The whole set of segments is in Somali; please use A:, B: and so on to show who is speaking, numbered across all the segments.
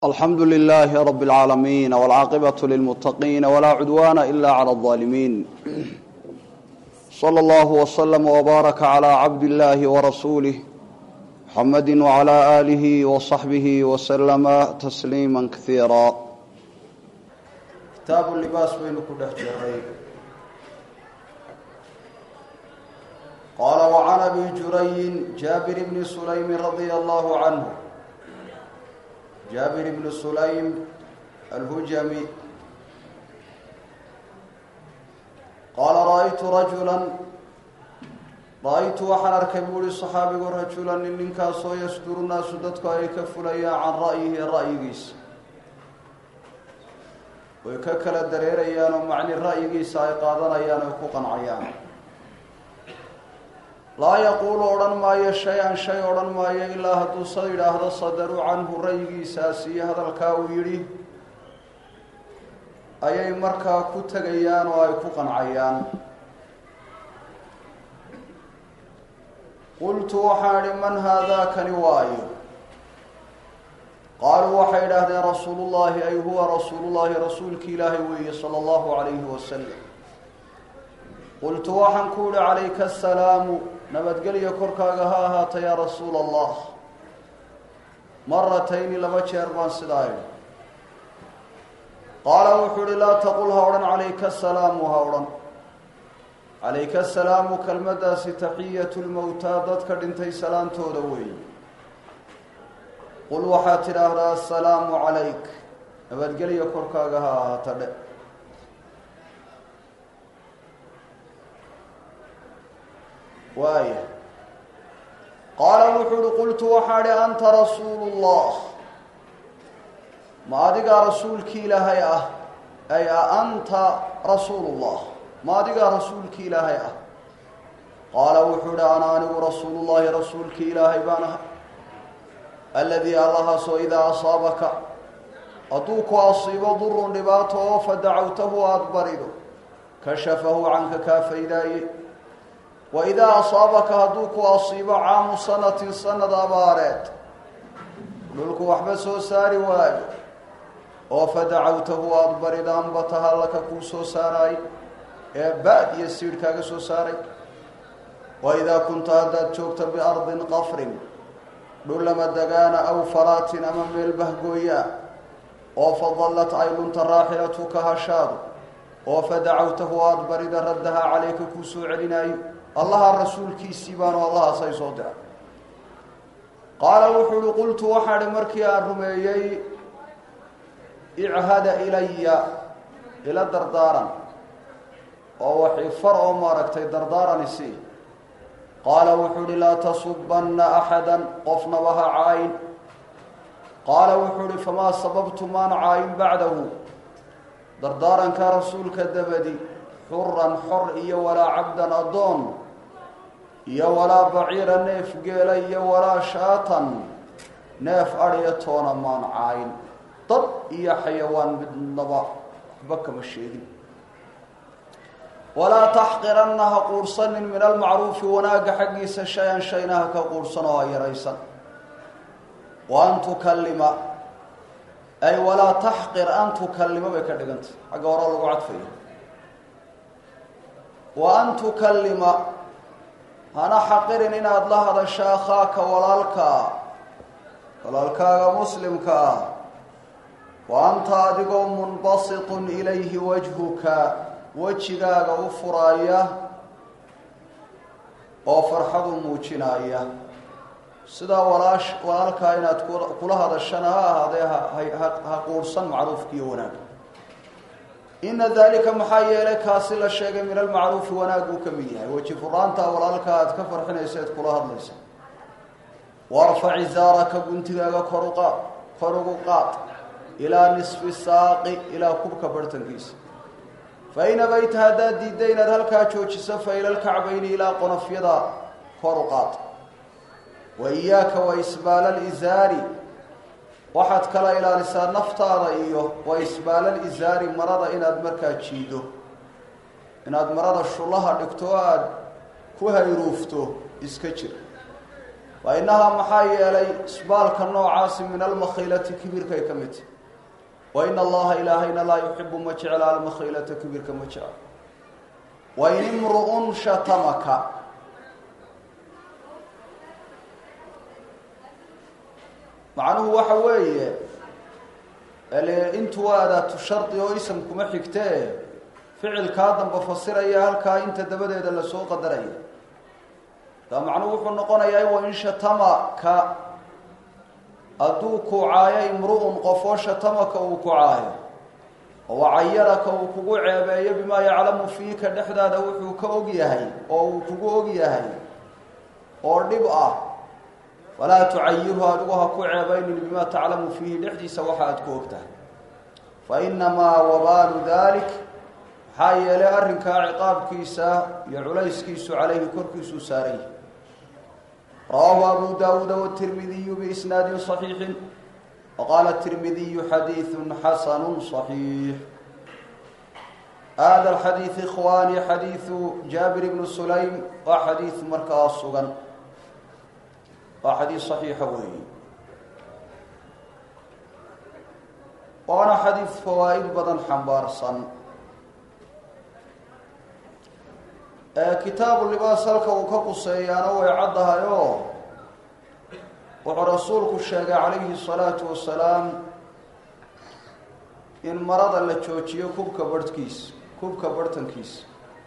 A: alxamdu lilaahi rab اlcaalamiin wاlcaaqibaة lilmuttaqiin wlaa cudwaana ila clى الظaalimiin slى اllah wslm wbaaraka clى cabd اllahi wrasuulih muxamadi wclى alih wصaxbih wslama tasliima kaiira kitaabu libaas baynu ku dhex jiray qaala wcan abi jurayin jaabir bni sulaymi radia allahu canhu jaabir ibnu sulaym alhujami qaala ra-aytu rajulan ra-aytu waxaan arkay buu uhi saxaabigu rajulan nin ninkaasoo yasduru naasu dadku ay ka fulayaan can ra'yihi ra'yigiisa way ka kala dareerayaan oo macni ra'yigiisa ay qaadanayaan oy ku qancayaan laa yaquulu odhan maayo shay-an shay odhan maayo ilaa hadduu sa yidhaahdo sadaruu canhu ra'yigiisaas iyo hadalkaa uu yidhi ayay markaa ku tegayaan oo ay ku qancayaan qultu waxaan idhi man haadaa kani waayo qaaluu waxay idhaahdeen rasuulullaahi ay huwa rasuulullaahi rasuulki ilaahay weeye sala allahu calayhi wasalam qultu waxaan ku idhi calayka asalaamu nabadgelya korkaaga ha ahaata yaa rasuula allah maratayni laba jeer baan sidaa idhi qaala wuxuu ihi laa taqul ha odhan calayka asalaamu ha odhan calayka asalaamu kelmaddaasi taxiyatu lmowtaa dadka dhintay salaantooda weeye qul waxaad tidhaahdaa asalaamu calayk nabadgelya korkaaga ha ahaata dhe waaya qaala wuxuu uhi qultu waxaa idhi anta rasuulu llah ma adigaa rasuulkii ilaahay ah ay a anta rasuulu llah ma adigaa rasuulkii ilaahay ah qaala wuxuu ihi ana anigu rasuulullahi rasuulkii ilaahay baan ahay aladii allahaasoo idaa asaabaka hadduu ku asiibo durun dhibaato oo fadacawtahu aada barido kashafahu canka kaa faydaaye waidaa asaabaka hadduu ku asiibo caamu sanatin sanad abaareed dhulku waxba soo saari waayo oo fadacawtahu aada barida ambataha laka kuu soo saaraay ee baad iyo siidh kaaga soo saaray waidaa kunta haddaad joogta biardin qafrin dhullama dagaana aw faraatin ama meel bahgooyaa oo fadallat ay lunta raaxilatuka hashaadu oo fadacawtahu aada barida raddaha calayka kuu soo celinaayo allaha rasuulkiisii baanu allahaasay soo diray qaala wuxuu uhi qultu waxaan ihi markii aan rumeeyey ichada ilaya ila dardaaran oo waxi far oo maaragtay dardaaran isii qaala wuxuu uhi laa tasubanna axada qofnaba ha caayin qaala wuxuu uhi famaa sababtu maan caayin bacdahu dardaaranka rasuulka dabadi xuran xor iyo walaa cabdan addoon iyo walaa baciira neef geela iyo walaa shaatan neef adhiya toona maan caayin dad iyo xayawaan midnaba waxba kama sheegin walaa taxqiranna ha quursanin min almacruufi wanaagga xaggiisa shay-an shayna ha ka quursan oo ha yaraysan wa an tukallima ay walaa taxqir an tukallima bay ka dhigantay xagga hore lagu cadfaya wa an tukallima hana xaqirin inaad la hadasho akhaaka walaalkaa walaalkaaga muslimka ah wa anta adigoo munbasitun ilayhi wajhuka wejigaaga u furaaya oo farxadu muujinaya sidaa walaash walaalkaa inaad kula hadashana ha ahaadee ha quursan macruufkiiyo wanaag ina dalika maxaa yeelay kaasi la sheegay min almacruufi wanaaguu ka mid yahay weji furaanta walaalka aad ka farxinaysa eed kula hadlaysa warfac izaaraka guntigaaga koruqaad kor ugu qaad ilaa nisfi saaqi ilaa kubka barhtankiisa fa in abayta haddaad diidda inaad halkaa joojiso fa ila lkacbayni ilaa qonofyada kor u qaad wa iyaaka wa isbaala alizaari waxaad kala ilaalisaa naftaada iyo wa isbaalal isaari marada inaad markaa jiido inaad marada shullaha dhigto o aada ku hayruufto iska jir wa inahaa maxaa yeelay isbaalka noocaasi min almakhiilati kibirkay ka mid tahy wa ina allaha ilaahayna laa yuxibu ma jecla almakhiilata kibirka ma jecla wain imru'un shatamaka macnuhu waxa weeye intu waa adaatu shardi oo ism kuma xigtee ficilkaa damba fasiraya halkaa inta dabadeeda lasoo qadaraya taa macnuhu wuxuu noqonayaa wain shatamaka hadduu kucaayo imru'un qofoo shatamaka uu kucaayo oo cayaraka uu kugu ceebeeyo bimaa yaclamu fiika dhexdaada wuxuu ka og yahay oo uu kugu og yahay oo dhib ah walaa tucayirhu adigu ha ku ceebaynin bimaa taclamu fiihi dhexdiisa waxa aad ku og tahay fa inamaa wabaalu dalik maxaa yeelay arrinkaa ciqaabkiisa iyo culayskiisu calayhi korkiisuu saaray rawaahu abu daawuuda watirmidiyu biisnaadin صaxiixin waqaala tirmidiyu xadiidu xasanu صaxiix hada alxadiid ikhwaani xadiidu jaabir bnu sulaym waa xadiid markaa sugan waa xadiid صaxiixa weeye waana xadiid fawaa'id badan xambaarsan kitaabu libaas halka uu ka quseeyaana way caddahay oo wuxuu rasuulku sheegay calayhi الsalaatu wasalaam in marada la joojiyo kubka barhkiisa kubka barhtankiisa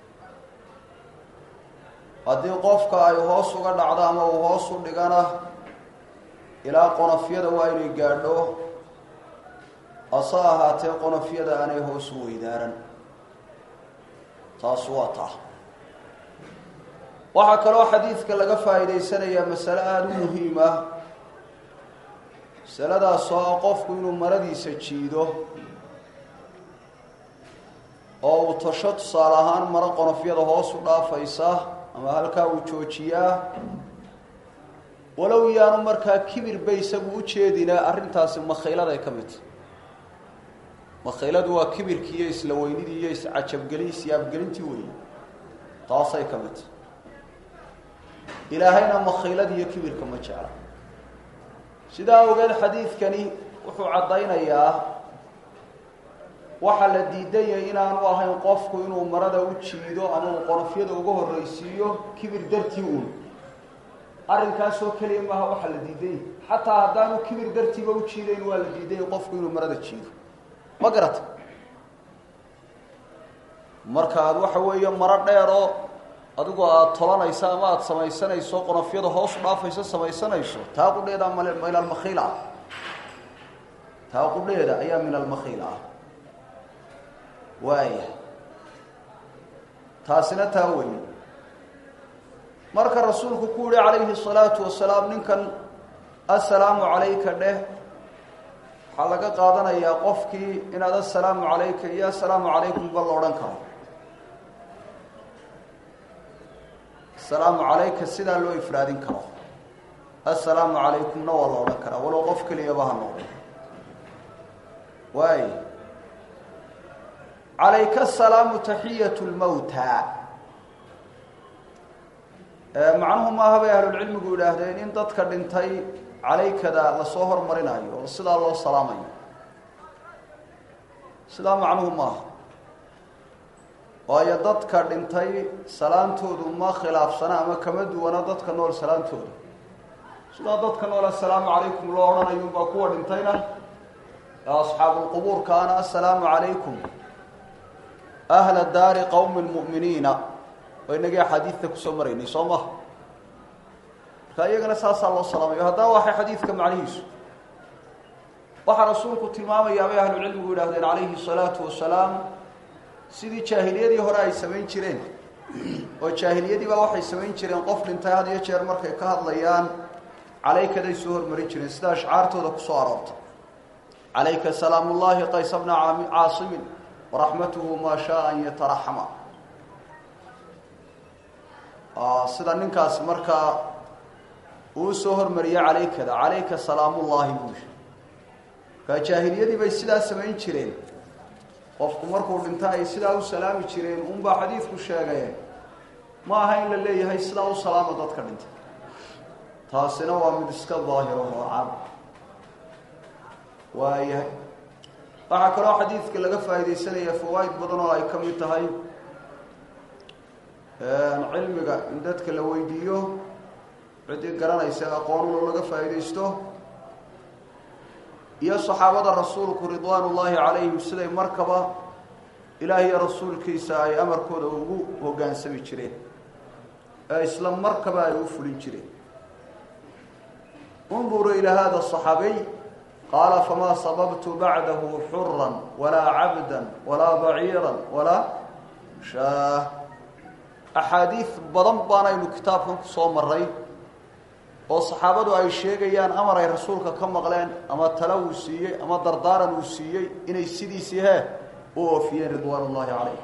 A: haddii qofka ay hoos uga dhacdo ama uu hoos u dhigana ilaa qonofyada waa inay gaadho hase ahaatee qonofyada aanay hoos u weydaaran taas waa taa waxaa kaloo xadiidka laga faa'iidaysanayaa masale aada u muhiim ah masaladaas oo ah qofku inuu maradiisa jiido oo uu tasho tusaale ahaan maro qonofyada hoos u dhaafaysa ama halkaa uu joojiyaa walow yaanu markaa kibirba isagu u jeedina arrintaasi makhayladay ka mid tahy makhayladu waa kibirkii iyo isla weynidii iyo iscajabgelin isyaabgelintii weeye taasay ka mid tahy ilaahayna makhaylada iyo kibirka ma jecla sidaa awgeed xadiidkani wuxuu caddaynayaa waxaa la diidayay inaanu ahayn qofku inuu marada u jiido ama uu qonofyada uga horraysiiyo kibir dartii uun arrinkaasoo keliya maaha waxaa la diidayay xataa haddaanu kibir dartiiba u jiidayn waa la diidayay qofku inuu marada jiido ma garata marka aad waxa weeye maro dheeroo adigu aada tolanayso ama aada samaysanayso qonofyada hoos u dhaafayso samaysanayso taa qudheeda min almakhiil ah taa qudheeda ayaa min almakhiil ah waaya taasina taa weyn marka rasuulku ku yihi calayhi الsalaatu wasalaam ninkan assalaamu calayka dheh waxaa laga qaadanayaa qofkii inaad assalaamu calayka iyo assalaamu calaykum ba la odhan karo asalaamu calayka sidaa loo ifraadin karo assalaamu calaykumna waa la odhan karaa walow qof keliyaba ha noqdo waay calayka asalaamu taxiyat lmowta macnuhu maaha bay ahlulcilmigu yidhaahdeen in dadka dhintay calaykada lasoo hormarinayo oo sidaa loo salaamayo sidaa macnuhu maaha waayo dadka dhintay salaantoodu ma khilaafsana ama kama duwana dadka nool salaantooda sidaa dadka nool assalaamu calaykum loo odhanayo baa kuwa dhintayna asxaabulqubuurkaana assalaamu calaykum ahla daari qowmi lmu'miniina oo inagii axaadiidta kusoo maraynay soo maha marka iyagana saasaa loo salaamayo haddaba waxay xadiidka macnihiisu waxaa rasuulku tilmaamayaa bay ahlucilmigu yidhahdeen calayhi salaatu wasalaam sidii jaahiliyadii hore ay samayn jireen oo jaahiliyadiibaa waxay samayn jireen qof dhintay had iyo jeer markay ka hadlayaan calaykaday soo hormarin jireen sida ashcaartooda kusoo aroortay calayka salaam ullaahi qaysa bna caasimin waraxmatuhu maa shaa an yataraxama sida ninkaasi markaa uu soo hormariyey calaykada calayka salaamullaahi buushi markaa jaahiliyadii bay sidaa samayn jireen qofku markuu dhinta ay sidaa u salaami jireen unbaa xadiidku sheegay ma aha in la leeyahay sidaa u salaama dadka dhintay taasina waa mid iska daahiro oo cad waayahay waxaa kaloo xadiidka laga faaidaysanaya fawaa'id badan oo ay ka mid tahay cilmiga in dadka la weydiiyo ciddii garanaysa aqoonlo laga faa'iidaysto iyo saxaabada rasuulku ridwaan ullaahi calayhim siday markaba ilaah iyo rasuulkiisa ay amarkooda ugu hoggaansami jireen ee isla markaba ay u fulin jireen unduru ilaa hada صaxaabiy qaala famaa sababtu bacdahu xura walaa cabda walaa baciira walaa shaah axaadiid badan baanaynu kitaabkan ku soo maray oo saxaabadu ay sheegayaan amar ay rasuulka ka maqleen ama tala uu siiyey ama dardaaran uu siiyey inay sidiisii hee u oofiyeen ridwaan ullahi calayh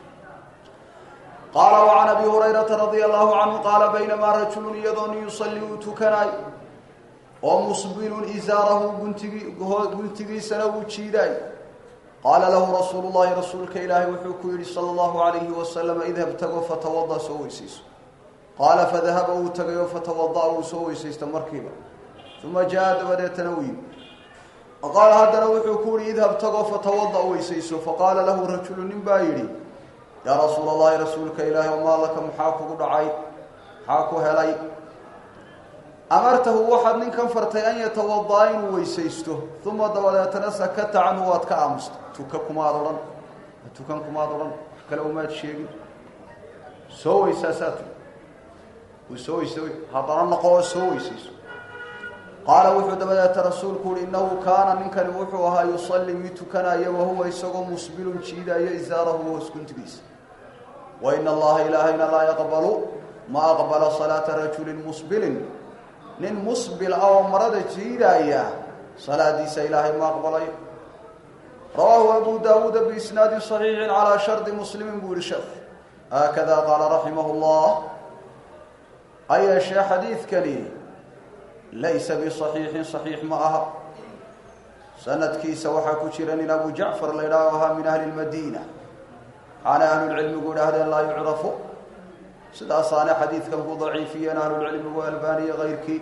A: qaala وcan abi hurayrata radia allahu canhu qaala baynamaa rajulu iyadoo nin yusalli uu tukanaay oo musbilun isaarahu guntigi guntigiisana uu jiidaay qaala lahu rasuulu llahi rasuulka ilaahay wuxuu ku yidhi salى اllahu alayhi wasalam idhab tago fatawada soo weysayso qaala fadahaba uu tagayo fatawada'a uu soo weysaysta markiiba uma jaa dabadeetana uu yimi qaala haddana wuxuu ku yihi idhab tago fatawada weysayso faqaala lahu rajulu nin baa yidhi yaa rasuula allahi rasuulka ilaahay omaa laka maxaa kugu dhacay maxaa ku helay amartahu waxaad ninkan fartay an yatawada'a inuu weysaysto uma dabadeetana sakata canhu waad ka aamusta tuka kumaad odhan tukan kumaad odhan kale umaad sheegin soo weysaasaa tu uu soo weysa haddana noqo oo soo weysayso qaala wuxuu dabadeeta rasuulku uhi innahu kaana ninkani wuxuu ahaa yusalli mid tukanaya wahuwa isagoo musbilun jiidaayo isaarahu hoos guntigiisa wa ina allaha ilaahayna laa yaqbalu ma aqbala salaata rajulin musbilin nin musbil ah oo marada jiidaaya salaadiisa ilaahay ma aqbalayo rawaahu abu daawuuda biisnaadin صaxiixin calaa shardi muslimin buu yihi sheekh haakada qaala raximah llah ha yeeshee xadiidkani laysa biصaxiixin صaxiix ma aha sanadkiisa waxaa ku jira nin abu jacfar la idhaaho ahaa min ahli اlmadiina waxaana ahlulcilmigu idhaahdeen laa yucrafu sidaasaana xadiidkan ku daciifiyeen ahlulcilmigu albaniya kayrkii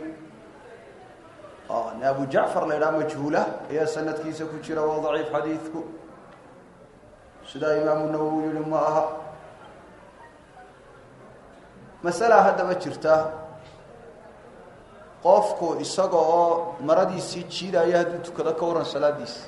A: abu jacfar la idhaha majhuula ayaa sanadkiisa ku jira waa daciif xadiidku sidaa imaamu nawowi yihi ma aha masalaa haddaba jirta qofku isaga oo maradiisii jiidaya hadduu tukado ka waran salaadiisa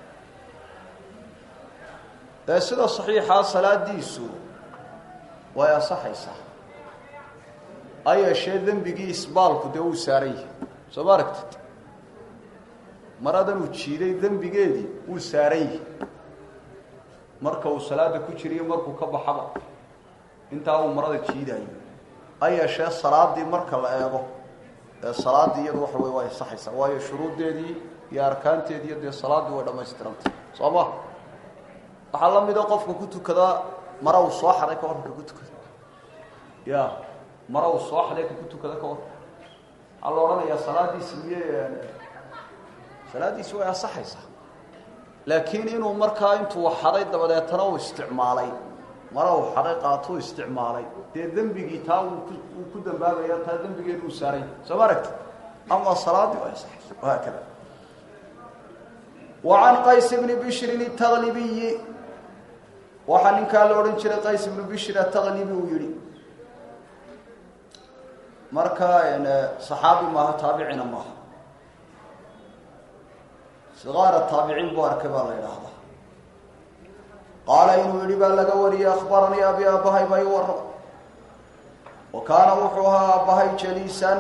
A: ee sida saxiixaa salaadiisu way ansaxaysaa ha yeeshee dembigii isbaalku dee uu saaran yahay soo ma aragtid maradan uu jiiday dembigeedii wuu saaran yahay marka uu salaada ku jiriyo markuu ka baxaba intaa uu marada jiidayo ha yeeshee salaadii marka la eego ee salaaddii iyadu waxa wey way ansaxaysaa waayo shuruuddeedii iyo arkaanteediiyo dee salaaddii way dhammaystirantay soo ma waxaa la mida qofka ku tukadaa mara uu soo xaday ka warranka ku tukada ya mara uu soo xaday ka ku tukada ka warran waxaa la odhanayaa salaaddiisi miye salaaddiisi way ansaxaysaa laakiin inuu markaa intuu xaday dabadeetana uu isticmaalay mara uu xaday qaatuu isticmaalay dee dembigii taa uu uu ku dambaabaya taa dembigeedu uu saaray soo ma aragti ama salaaddii way ansaxaysa wahaakada wa can qays bni bishrin الtaglibiyi waxaa ninkaa la odhan jiray qays ibnu bishir ataqlibi uu yihi marka saxaabi maaha taabicina maaha sigaara taabiciin buu arkay baa la idhaahdaa qaala inuu yihi baa laga wariyey akhbaranii abi aabbahay bay u warrama wa kaana wuxuu ahaa aabbahay jaliisan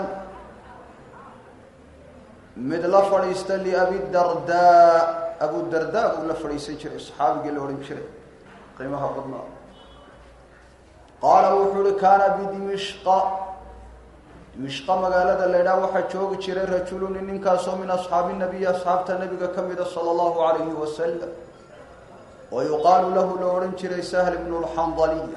A: mid la fadhiista liabidardaa abudardaa buu la fadhiisan jiray saxaabigii la odhan jiray qiimaha badnaa qaala wuxuu uhi kaana bidimishqa dimishqa magaalada la ydhaha waxaa joogi jiray rajuluni ninkaasoo min asxaabi nabiyi asxaabta nabiga ka mida sala allahu alayhi wasalam wa yuqaalu lahu la odhan jiray sahl bnu lxandaliya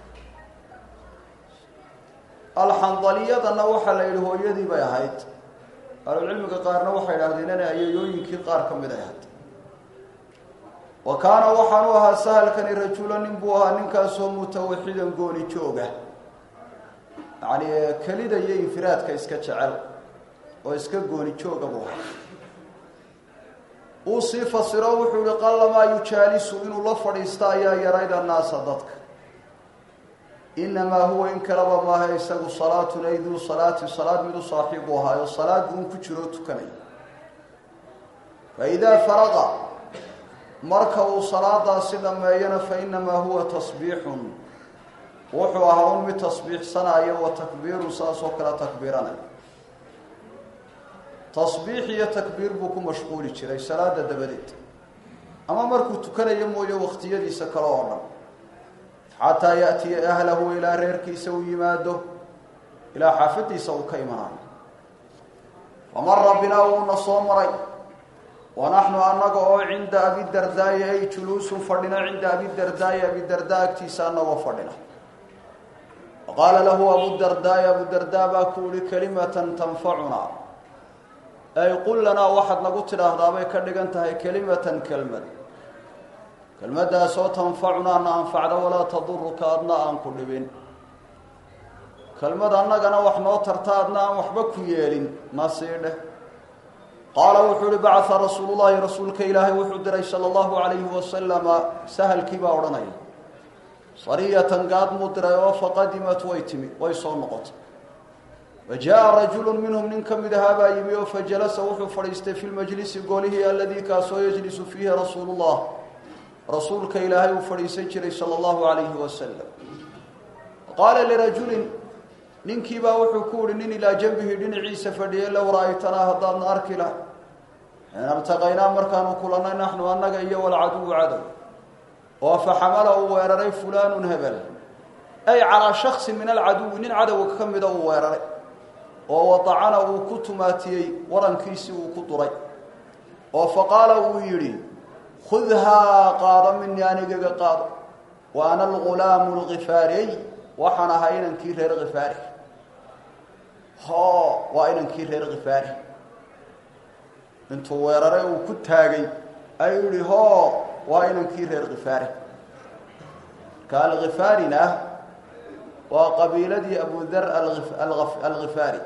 A: alxandaliyadana waxaa la yidhi hooyadii bay ahayd ahlulcilmiga qaarna waxay idhahdeen inay ayayooyinkii qaar ka mid ay ahayd wa kaana waxaanu ahaa sahalkani rajula nin buu ahaa ninkaasoo mutawaxidan gooni jooga yacni kelida iyo infiraadka iska jecel oo iska gooni jooga buu ahaa uu sii fasiro wuxuu yihi qallamaa yujaalisu inuu la fadhiista ayaa yarayd annaasa dadka inamaa huwa in kaleba maaha isagu salaatun ay duu salaati salaad midu saaxiibu ahaayo salaad uun ku jiroo tukanaya fa idaa faraqa marka uu salaadaasi dhammeeyana fa inamaa huwa tasbiixun wuxuu ahaa un mid tasbiixsanaayo wa takbiirun saas oo kale takbiiranaya tasbiix iyo takbiir buu ku mashquuli jiray salaada dabadeed ama markuu tukanayo mooye wakhtiyadiisa kale oo dhan xataa yaatiya ahlahu ilaa reerkiisa uu yimaado ilaa xaafadiisa uu ka imanayo famara binaa wuuna soo maray wa naxnu annaga oo cinda abidardaayi ay juluusun fadhina cinda abidardaayi abidardaa agtiisa annagoo fadhina faqaala lahu abudardaayi abudardaa baa ku uhi kalimatan tanfacunaa ay qul lanaa waxaad nagu tidhaahdaa bay ka dhigan tahay kelimatan kelmad kelmaddaasoo tanfacunaa na anfacda walaa taduruka adna aan ku dhibin kelmad annagana wax noo tarta adna aan waxba ku yeelin na sii dheh qaala wuxuu uhi bacaa rasuulullahi rasuulka ilaahay wuxuu diray sala allahu calayhi wasalama sahalkii baa odhanaya sariyatan gaad muu diray oo faqadimat way timi way soo noqotay fa jaa rajulu minhum nin ka mid ahaa baa yimi oo fajalasa wuxuu fadhiistay fi lmajlisi golihii aladii kaasoo yajlisu fiihi rasuulu llah rasuulka ilaahay uu fadhiisan jiray sala allahu calayhi wasalam qaala lirajulin ninkiibaa wuxuu ku uhi nin ilaa janbihi dhinaciisa fadhiyay low ra-aytanaa haddaadna arki lahay in artaqaynaa markaanu kulannay naxnu annaga iyo walcaduwu cadow oo fa xamala uu weeraray fulaanun hebel ay calaa shaksin min alcaduwi nin cadowga ka mida uu weeraray oo wadacana uu ku tumaatiyey warankiisii uu ku duray oo fa qaala uu yidhi khudhaa qaado minii anigaga qaado wa ana algulaamu alkifaariy waxaan ahaa inankii reer khifaari ho waa inankii reer khifaari intuu weeraray uu ku taagay ayuu yihi ho waa inankii reer khifaari ka alkhifaarina waa qabiiladii abudar alkhifaari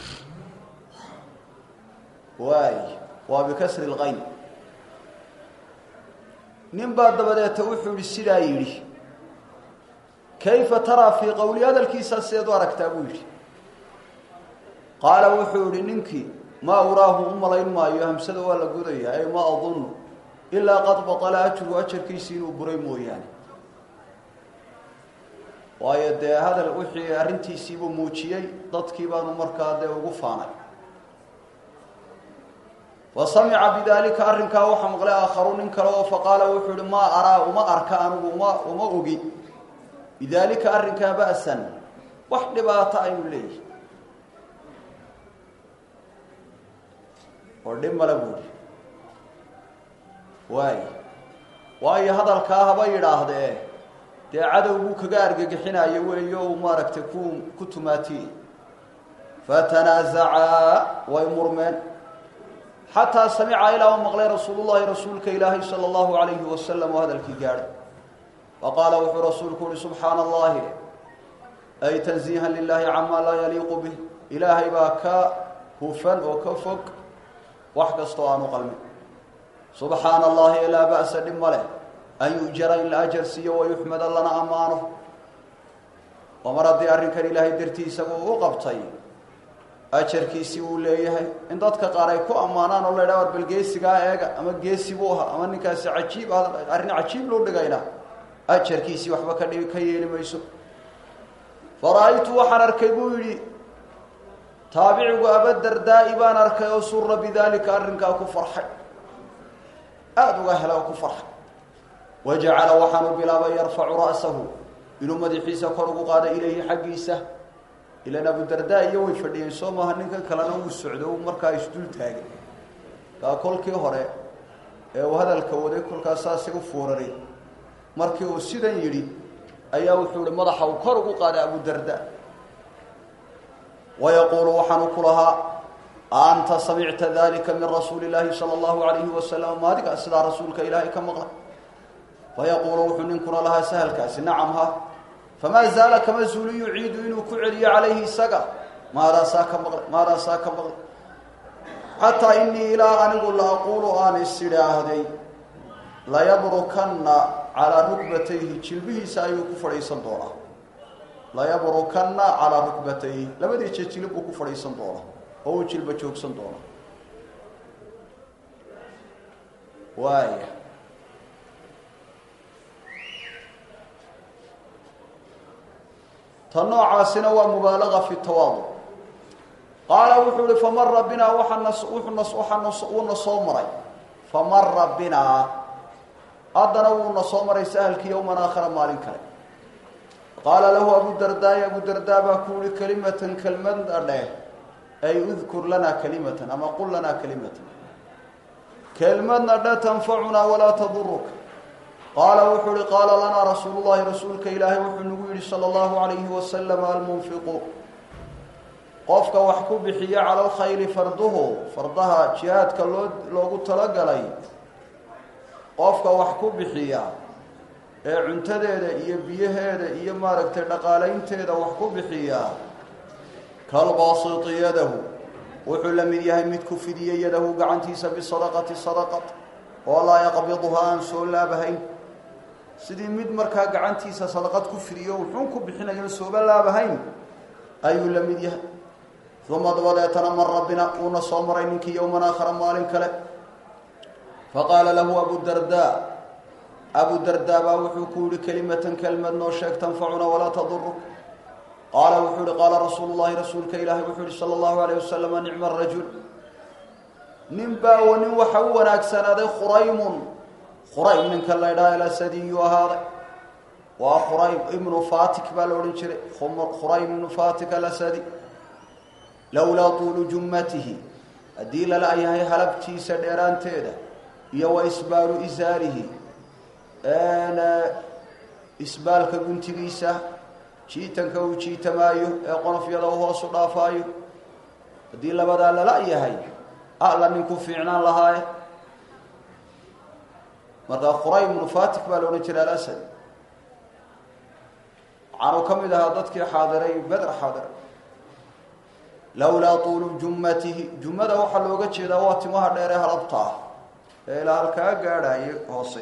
A: waay waa bikasri lqayn nin baa dabadeeta wuxuu yihi sidaa yidhi kayfa taraa fii qowli hadalkiisaa sideed u aragtaa buu yidhi qaala wuxuu yihi ninkii maa uraahu u malayn maayo hamsada waa la gudaya ay ma adunnu ilaa qad batala ajru ajarkiisii inuu buray mooyaane waayo dee hadal wixii arrintiisiibuu muujiyey dadkii baanu markaa dee ugu faanay fa samica bidaalika arrinkaa waxaa maqlay aakharu nin kale oo faqaala wuxuu yihi maa araa uma arka anigu uma uma ogi bidaalika arrinkaa ba'san wax dhibaato aynu leeyihi oo dhib male buuhi waay waayo hadalkaa haba yidhaahdee dee cadow buu kaga argagixinayo weeyo uu maaragtay ku ku tumaatiyey fatanaazacaa way murmeen xataa samica ilaa u maqlay rasuulullahi rasuulka ilaahay sala allahu calayhi wasalam oo hadalkii gaadhay faqaala wuxuu rasuulku uhi subxaana allahi ay tanziihan lilahi camaa laa yaliiqu bih ilaahay baa ka hufan oo ka fog wax kastoo aanu qalmin subxaana allahi laa ba'sa dhib ma leh an yujara in la ajar siiyo wayuxmada lana ammaano oo mar haddii arrinkan ilaahay dartii isagu u qabtay ajarkiisii uu leeyahay in dadka qaar ay ku ammaanaan oo la ydhaha war bal geesigaa eega ama geesi buu ahaa ama ninkaasi cajiib ah arrin cajiib loo dhigayna ajarkiisii waxba ka dhigi ka yeeli mayso fara-aytu waxaan arkay buu yidhi taabicigu abadardaa'i baan arkay oo sura bidaalika arrinkaa ku farxay aada uga hela oo ku farxay wajacala waxaanu bilaabay yarfacu ra'sahu inuu madaxiisa kor ugu qaado ilayhi xaggiisa ilan abudardaa iyo way fadhiyeen soo maaha ninkan kalena wuu socdo markaa isdul taagay kaa kolkii hore ee uu hadalka waday kolkaas saasay u fuuraray markii uu sidan yidhi ayaa wuxuu ihi madaxa uu kor ugu qaaday abudarda wayaquulu waxaanu ku lahaa anta samicta dalika min rasuuli illaahi sala allahu alayhi wasalam maadiga sidaa rasuulka ilaahay ka maqla fayaquulu wuxuu ninkuna lahaa sahalkaasi nacam ha famaa zaala kama zuuli yuciidu inuu ku celiyo calayhi isaga maadaasaa ka maqlay maadaasaa ka maqlay xataa inii ilaa anigu la aquulu aan is idhaahday layabrukanna calaa rukbatayhi jilbihiisa ayuu ku fadhiisan doonaa layabrukanna calaa rukbatayhi labadii jeer jilib buu ku fadhiisan doonaa oo uu jilba joogsan doonaa waaya ta noocaasina waa mubaalaga fi tawaadu qaala wuxuu ihi famara binaa waawuuna soo maray famara binaa haddana wuuna soo maray sahalkii yowman aakhara maalin kale qaala lahu abudardaay abudardaa baa ku yihi kalimatan kelmada dheh ay udkur lanaa kalimatan ama qul lanaa kalimatan kelmadna dhe tanfacunaa walaa taduruka qaala wuxuu ihi qaala lanaa rasuulu llahi rasuulka ilaahay wuxuu nagu yidhi sala allahu alayhi wasalam almunfiqu qofka wax ku bixiya cala alkhayli farduhu fardaha jihaadka loo loogu talagalay qofka wax ku bixiya ee cuntadeeda iyo biyaheeda iyo maaragtay dhaqaalaynteeda wax ku bixiya kalbaasiti yadahu wuxuu la mid yahay mid ku fidiya yadahu gacantiisa bisadaqati sadaqat oo laa yaqbiduha aan soo laabahayn sidii mid markaa gacantiisa sadaqad ku fidiyo wuxuun ku bixinayo sooba laabahayn ayuu la mid yahay uma dabadeetana mar rabbina uuna soo maray ninkii yowman aakhara maalin kale faqaala lahu abudardaa abudardaa baa wuxuu ku yihi kelimatan kelmad noo sheeg tanfacuna walaa taduruk qaala wuxuu ihi qaala rasuulu llahi rasuulka ilaahi wuxuu yihi sala allahu alayh wasalam nicma rajul nin baa nin waxa u wanaagsanaaday khuraymun khuraym ninka la ydhaha alasadiyu ahaaday waa khuraym ibnu fatik baa la odhan jiray khuraym ibnu fatik alasadi lowlaa tuulu jummatihi haddii lala yahay halabtiisa dheeraanteeda iyo wa isbaalu isaarihi isbaalka guntigiisa jiitanka uu jiitamaayo ee qonofyada u hoosu dhaafaayo haddii labadaa lala yahay alla ninku fiicnaan lahaaye markaa khuraym ibnu fatik baa la odhan jiray alasad waxaanu ka mid ahaa dadkii xaadiray beder xaadiray lowlaa tuulu jummatihi jummada waxaa looga jeedaa waa timaha dheer ee halabta ah ee ilaa halkaa gaadhaye hoose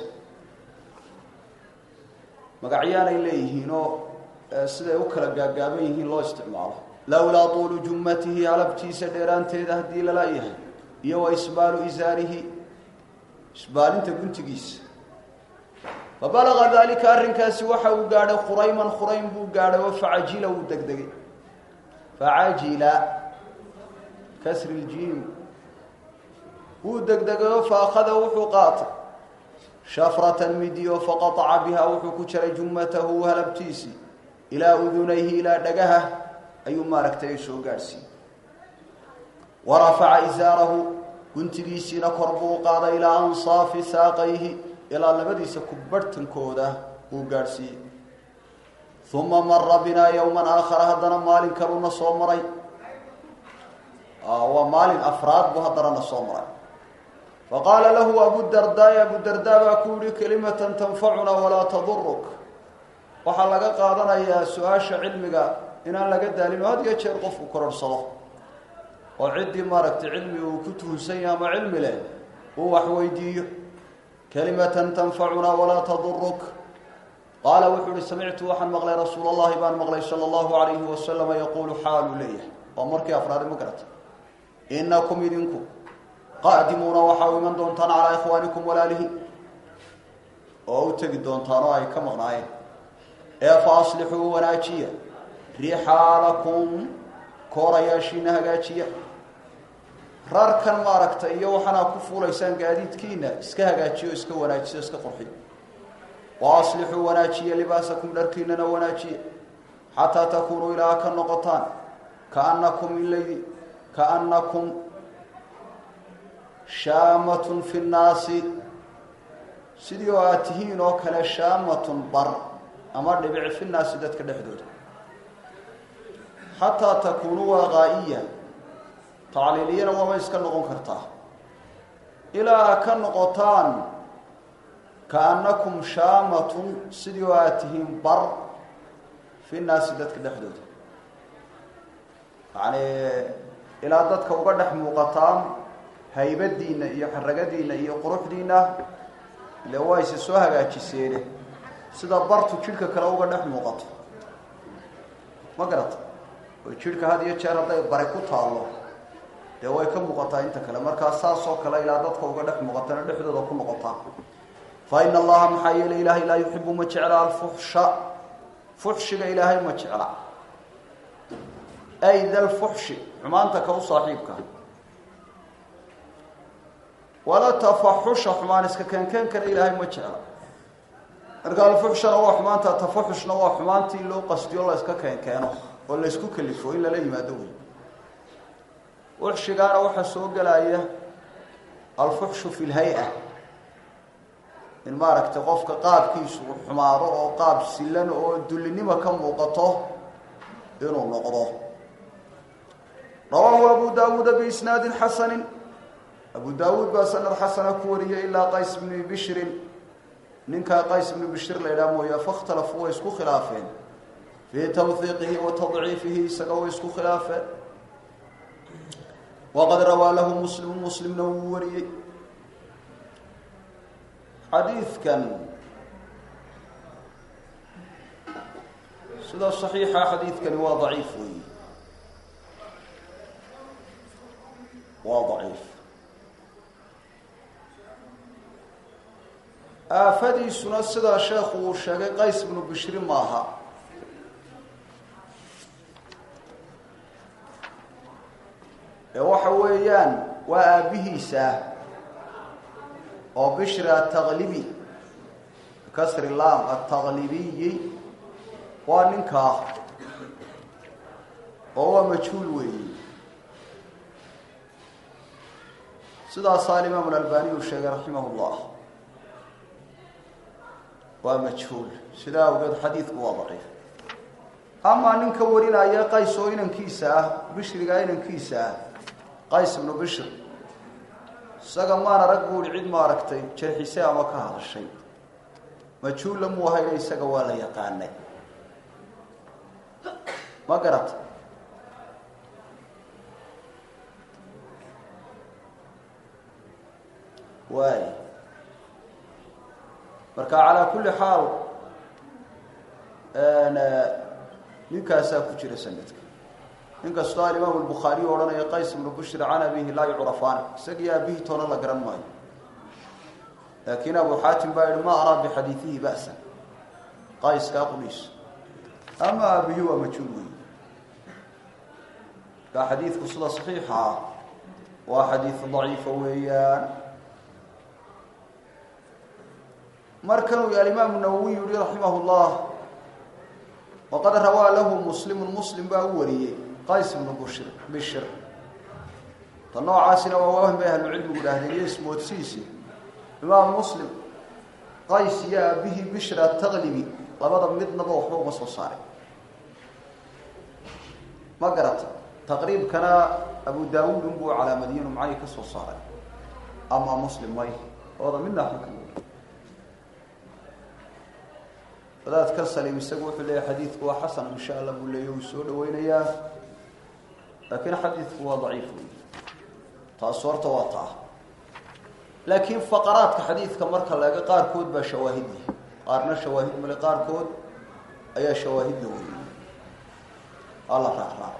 A: magacyaanay leeyihiin oo siday u kala gaagaaban yihiin loo isticmaalo lowlaa tuulu jummatihi halabtiisa dheeraanteeda haddii lala yahay iyo wa isbaalu isaarihi isbaalinta guntigiisa fabalaga daalika arrinkaasi waxa uu gaadhay khurayman khuraym buu gaadhay oo facajila wuu degdegay facajila kasri ljiim wuu degdegayoo faakhada wuxuu qaatay shafratan midiyo faqataca bihaa wuxuu ku jaray jummatahu halabtiisii ilaa udunayhi ilaa dhagaha ayuu maaragtay ay soo gaadhsiiyey wa rafaca isaarahu guntigiisiina kor buu qaaday ilaa ansaafi saaqayhi ilaa labadiisa kubbarhtankooda uu gaadhsiiyey uma mara binaa yowman aakhara haddana maalin kaluna soo maray waa maalin afraad buu haddanana soo maray faqaala lahu abudardaai abudardaa baa ku yihi kelimatan tanfacuna walaa taduruk waxaa laga qaadanayaa su-aasha cilmiga inaan laga daalin oo had iyo jeer qofku kororhsado oo ciddii maaragtay cilmi uu ku tuhunsan yahay ama cilmi leh uu wax weydiiyo kelimatan tanfacuna walaa taduruk qaala wuxuu uhi samictu waxaan maqlay rasuul allahi baan maqlay sala allahu alayhi wasalama yaquulu xaaluu leeyahay waa markii afraadi ma garata inakum idinku qaadimuuna waxaa u iman doontaan calaa ikhwaanikum walaalihi oo u tegi doontaan oo ay ka maqnaayeen ee fa aslixuu wanaajiya rixaalakum koorayaashiina hagaajiya rarkan maaragtay iyo waxaanaa ku fuulaysaan gaadiidkiina iska hagaajiyo iska wanaajiyo iska qurxiyo wa aslixuu wanaajiya libaasakum dharkiinana wanaajiya xataa takuunuu ilaa ka noqotaan kaanakum ilaydi kaanakum shaamatun fi nnaasi sidii oo aad tihiin oo kale shaamatun bar ama dhibic fi nnaasi dadka dhexdooda xataa takuunuu waaqaa'iya tacliiliyana waaba iska noqon kartaa ilaa ka noqotaan kaannakum shaamatun sidii oo aad tihiin bar fi nnaasi dadka dhexdooda yacni ilaa dadka uga dhex muuqataan haybadiinna iyo xaragadiinna iyo quruxdiinna ile waa ise soo hagaajiseene sida bartu jidhka kale uga dhex muuqato ma garata oo jidhka had iyo jeer hadday bare ku taallo dee way ka muuqataa inta kale markaa saasoo kale ilaa dadka uga dhex muuqatana dhexdooda ku noqotaa fa ina allaha maxaa yeelay ilaahay laa yuxibu ma jecla alfuxsha fuxshiga ilaahay ma jecla ay da lfuxshi xumaanta ka u saaxiibka wala tafaxusha xumaan iska keenkeenkana ilaahay ma jecla marka alfuxshana waa xumaanta tafaxushna waa xumaantii loo qasdiyo la iska keenkeeno oo la isku kalifo in lala yimaado wey fuxshigaana waxaa soo gelaya alfuxshu fi lhay-a in maaragtay qofka qaabkiisu uu xumaado oo qaab silan oo dullinimo ka muuqato inuu noqdo rawaahu abu daawuuda biisnaadin xasanin abu daawuud baa sanad xasana ku wariyay ilaa qays bni bishrin ninkaa qays bni bishir la idhaha mooya fakhtalafuu way isku khilaafeen fii tawhiiqihi wa tadciifihi isaga way isku khilaafeen waqad rawaa lahu muslimu muslimna wuu wariyey xadiidkan sida saxiixa xadiidkani waa daciif weyi waa daciif aafadiisuna sidaa sheekhu uu sheegay qays bnu bishri maaha ee waxa weeyaan waa aabbihiisa oo bishri ataqlibi kasri lam ataqlibiyi waa ninkaa oo waa majhuul weeyi sidaasaa alimaam alalbani uu sheegay raximah llah waa majhuul sidaa awgeed xadiidku waa daciif amaa ninka warinaya qays oo inankiisa ah bishriga inankiisa ah qays ibnu bishr isaga maana rag buuhi cid maaragtay jarxise ama ka hadashay majhuulla muu hayna isaga waa la yaqaanay ma garata waay marka calaa kulli xaal ninkaasaa ku jira sanadka inkastoo alimaamu lbukhaariy odhanaya qays ibnu bushri can abihi laa yucrafaan isagii aabihii toona la garan maayo laakiin abu xaatim baa yihi ma araa bixadiidihi ba'san qayskaa quliis ama aabihi waa majhuul wey markaa xadiidku sida saxiixa ah waa xadiid daciifa weeyaan markanuu alimaamu nawowi yihi raximah llah waqad rawaa lahu muslimu muslim baa u wariyey qays ibnu bushir bishir ta noocaasina waa waahim bay ahlucilmigu dhahdeen iyo ismoodsiisi imaam muslim qays iyo aabihii bishir ataqlibi labada midnaba waxba uma soo saaray ma garata taqriibkana abu daawuud unbuu calaamadiyinu macay ka soo saaray ama muslim may ooda midna waxba ka wadaadka salim isagu wuxuu leeyahy xadiidku waa xasan insha allah buu leeya uu soo dhaweynayaa laakiin xadiidku waa daciif wey taas horta waa taa laakiin faqaraadka xadiidka marka laga qaarkood baa shawaahid leh qaarna shawaahid male qaarkood ayaa shawaahidda wey alla raacraac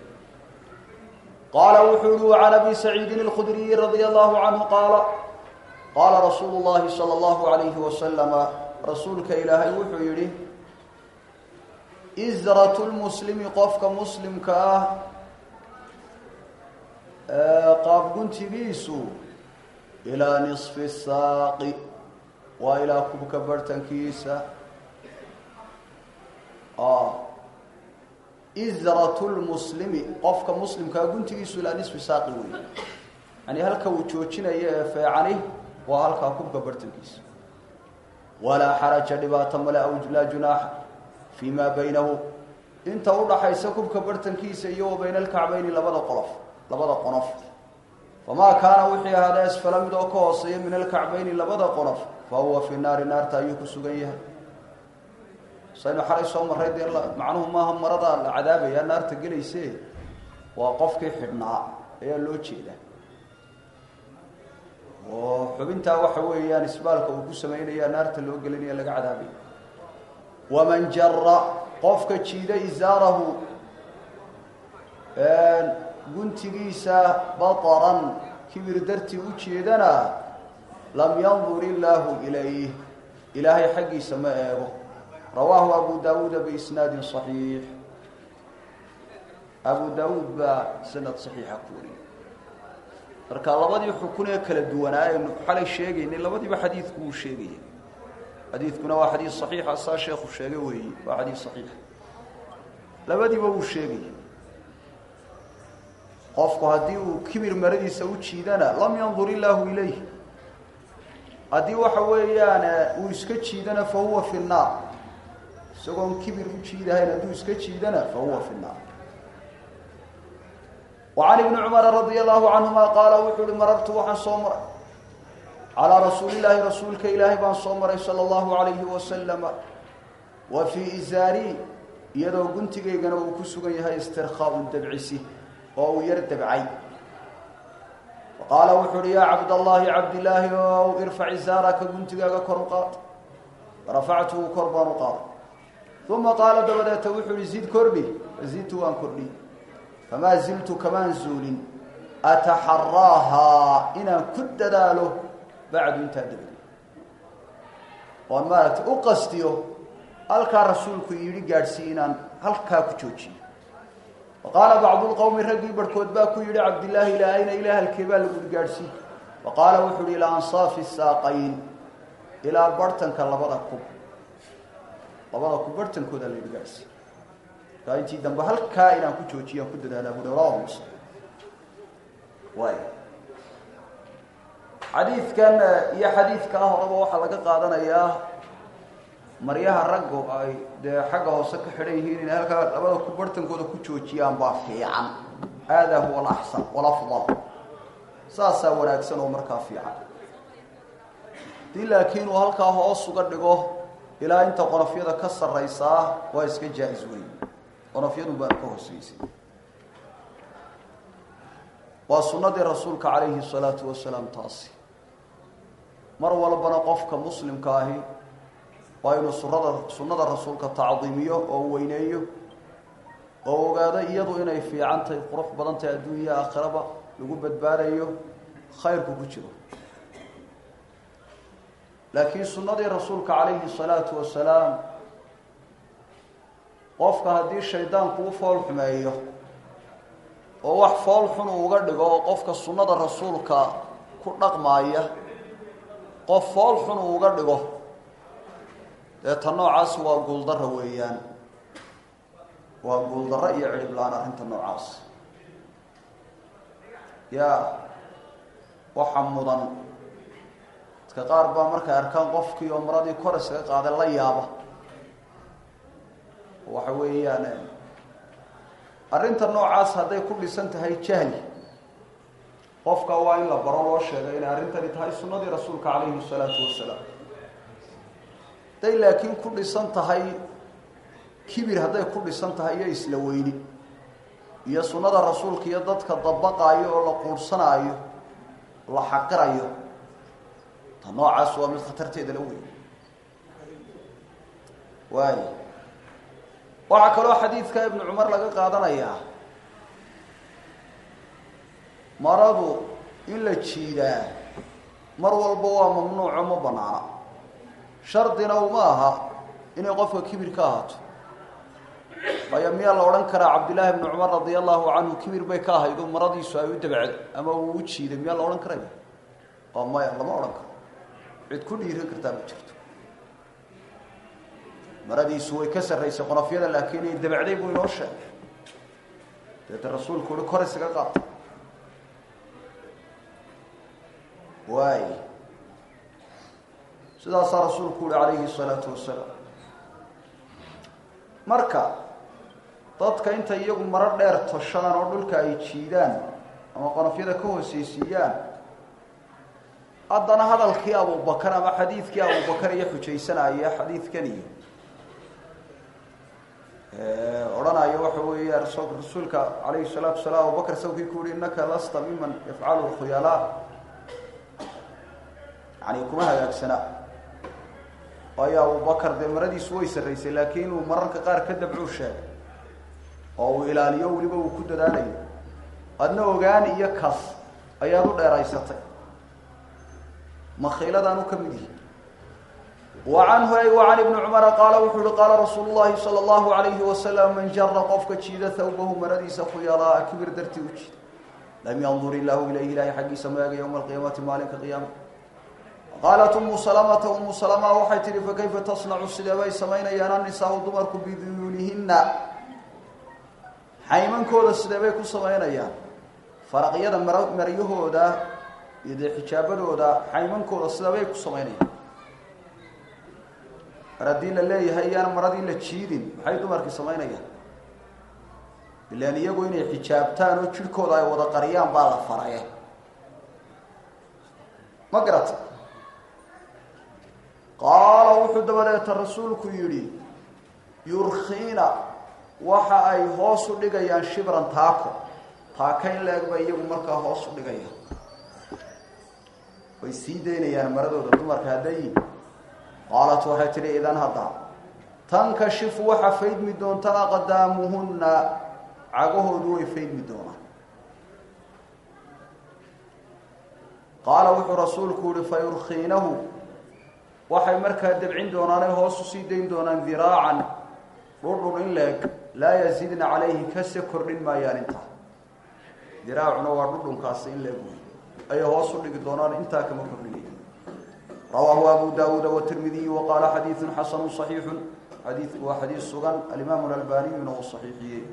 A: qaala wuxuu yihi can abi saciidin اlkhudriyi radia allahu canhu qaala qaala rasuulu llahi salى allahu alayhi wasalama rasuulka ilaahay wuxuu yidhi isratu lmuslimi qofka muslimka ah qaabguntigiisu ilaa nisfi saaqi waa ilaa kubka barhtankiisa isratu lmuslimi qofka muslimkaa guntigiisu ilaa nisfi saaqi wey yani halka uu joojinayo ee feecani waa halkaa kubka barhtankiisa walaa xaraja dhibaato male aw laa junaaxa fii maa baynahu inta udhaxaysa kubka bartankiisa iyo wa bayna alkacbayni labada qolof labada qonof famaa kaana wixii ahaada asfala mid oo ka hooseeya min alkacbayni labada qonof fa huwa fi naari naarta ayuu ku sugan yahay saynu xalay soo marray dee macnuhu maaha maradaa la cadaabaya naarta gelayse waa qofkii xidhnaa ayaa loo jeedaa oo xubintaa waxa weeyaan isbaalka uu ku samaynaya naarta loo gelinaya laga cadaabay waman jara qofka jiida isaarahu guntigiisa bataran kibir dartii u jeedana lam yandur illaahu ilayh ilaahay xaggiisa ma eego rawaahu abu daawuuda biisnaadin صaxiix abu daawuud baa sanad صaxiixa ku wariyey marka labadii xukun ee kala duwanaa aynu xalay sheegaynay labadiiba xadiidku wuu sheegaya xadiidkuna waa xadiid صaxiixa saa sheekhu sheegay weeye waa xadiid صaxiixa labadiiba wuu sheegaya qofku haddii uu kibir maradiisa u jiidana lam yandur illaahu ilayh haddii waxa weeyaan uu iska jiidana fa huwa fi nnaar isagoon kibir u jiidahayn hadduu iska jiidana fa huwa fi nnaar وعن بن cمر رضي الله عنهma qاaل wuxuu uhi marartu waxaan soo maray calىa rasuuli الlahi rasuulka ilaahay baan soo maray salى الlahu عalayhi waslama wa fii izaari iyadoo guntigaygana uu ku sugan yahay istirkhaaءu dabcisi oo uu yar dabcay qaala wuxuu uhi yaa cabdالlahi cabdilaahi ow irfac izaaraka guntigaaga kor u qaad rafactuhu kor baan u qaaday uma qaala dabadeeta wuxuu ihi zid kordhi zidtu waan kordhi famaa ziltu kamaan zuulin ataxaraahaa inaan ku dadaalo bacdu intaa dabadeed oan maaragtay u qastiyo halkaa rasuulku yidhi gaadhsiiy inaan halkaa ku joojiyo waqaala bacdu lqowmi raggii barhkood baa ku yidhi cabdillaahi ilaahayna ilaa halkee baa lagu yihi gaadhsiiy wa qaala wuxuu uhi ilaa ansaafi saaqayn ilaa barhtanka labada kub labada kub barhtankooda la yidhi gaadhsiiy markaa intii dambe halkaa inaan ku joojiyo aan ku dadaalaa bui rawahu muslim waay xadiidkan iyo xadiidkaa horeba waxaa laga qaadanayaa maryaha raggu ay dee xagga hoose ka xidhan yihiin inay halkaa labada ku barhtankooda ku joojiyaan baa fiican haadaa huwa alaxsan walafdal saasaa wanaagsan oo markaa fiican hadii laakiin uu halkaa hoos uga dhigo ilaa inta qonofyada ka sarraysaa waa iska jaa-is weyn qonofyadu baan ka hooseysay waa sunnadii rasuulka calayhi salaatu wasalaam taasi mar walbana qofka muslimka ahi waa inuu surada sunnada rasuulka tacdiimiyo oo weyneeyo oo ogaado iyadu inay fiican tahay qurux badan tahay adduunya aakhiraba lagu badbaadayo khayrku ku jiro laakiin sunnadii rasuulka calayhi salaatu wasalaam qofka haddii shaydaanku u fool xumeeyo oo wax fool xun uu uga dhigo oo qofka sunnada rasuulka ku dhaqmaaya qof fool xun uu uga dhigo dee ta noocaasi waa guuldarra weeyaan waa guuldarro iyo cidhiblaan arrinta noocaas yaa waxa mudan dadka qaar baa markay arkaan qofkii oo maradii kor isaga qaaday la yaaba waxa weeyaan arrinta noocaas hadday ku dhisan tahay jahli qofka waa in la baro loo sheegay inay arrintani tahay sunnadii rasuulka calayhi salaatu wasalaam hadday laakiin ku dhisan tahay kibir hadday ku dhisan tahay iyo isla weyni iyo sunnada rasuulka iyo dadka dabaqaayo oo la quurhsanaayo la xaqirayo ta noocaas waa mid khatarteeda la weyn waay waxaa kaloo xadiidka ibnu cumar laga qaadanayaa maradu in la jiidaa mar walba waa mamnuuco ma banaana shardina uma aha inay qofka kibir ka ahaato waayo miyaa la odhan karaa cabdillaahi ibnu cumar radia allahu canhu kibir bay ka ahaydo maradiisu ay u dabacdo ama uu u jiiday miyaa la odhan karaya oo maya lama odhan karo cid ku dhiiran kartaa ma jirto maradiisu way ka sarraysay qonofyada laakiin ay dabacday buu inoo sheegay deeta rasuulku uhi kor isaga qaata waay sidaasaa rasuulku uhi calayhi salaatu wasalaam marka dadka inta iyagu maro dheer toshadaan oo dhulka ay jiidaan ama qonofyada ka hooseysiiyaan haddana hadalkii abubakar ama xadiidkii abubakar iyo xujaysanaya xadiidkan iyo odhanaya waxa weeya rasuulka calayhi salaatu wasalaam abubakar sawkii ku yihi innaka lasta miman yafcalu khuyalaa yani kuma hagaagsana waayo abubakar dee maradiisu way sarraysay laakiin inuu mararka qaar ka dabcuu sheegay oo uu ilaaliyo weliba uu ku dadaalayo adna ogaan iyo kas ayaad u dheeraysatay makhiiladaanu ka mid yihi wa canhu ay wa can ibni cumara qaala wuxuu uhi qaala rasuulu llahi sala allahu alayhi wasalam man jara qofka jiida thawbahu maradiisa ku yadaa kibir dartii u jiida lam yandur illaahu ilayhi ilaahay xaggiisa maaga yowma alqiyaamati maalinka qiyaama qaalat umu salamata umu salama waxay tihi fakayfa tasnacu sidee bay samaynayaan annisaau dumarku biduyuulihina xaymankooda sidee bay ku samaynayaan faraqyada mar maryahooda iyo dee xijaabadooda xaymankooda sidee bay ku samaynayaan mar haddii la leeyahay iyaan maradii la jiidin maxay dumarkii samaynayaan ilaan iyagu inay xijaabtaan oo jidhkooda ay wada qariyaan baa la faraye ma garata qaala wuxuu dabadeeta rasuulku yidhi yurkiina waxa ay hoos u dhigayaan shibran taako taaka in la eg bay iyagu markaa hoos u dhigayaan way sii daynayaan maradooda dumarka hadday qaalat waxay tidhi idan hadda tankashifu waxa faydmi doonta aqdaamuhunna cagahoodu way faydmi doonaan qaala wuxuu rasuulku yihi fa yurkiinahu waxay markaa debcin doonaan ay hoos usii dayn doonaan diraacan dhudhun in la eg laa yaziidna calayhi kase kordhin maayaan intaa diraacuna waa dhudhunkaasi in la eg wey ayay hoos u dhigi doonaan intaa kama kordhinaya rawaahu abu daawuuda watirmidiy wa qaala xadiidun xasanu صaxiixu xadiidku waa xadiis sugan alimaamu alalbaniyuna uu saxiixiyey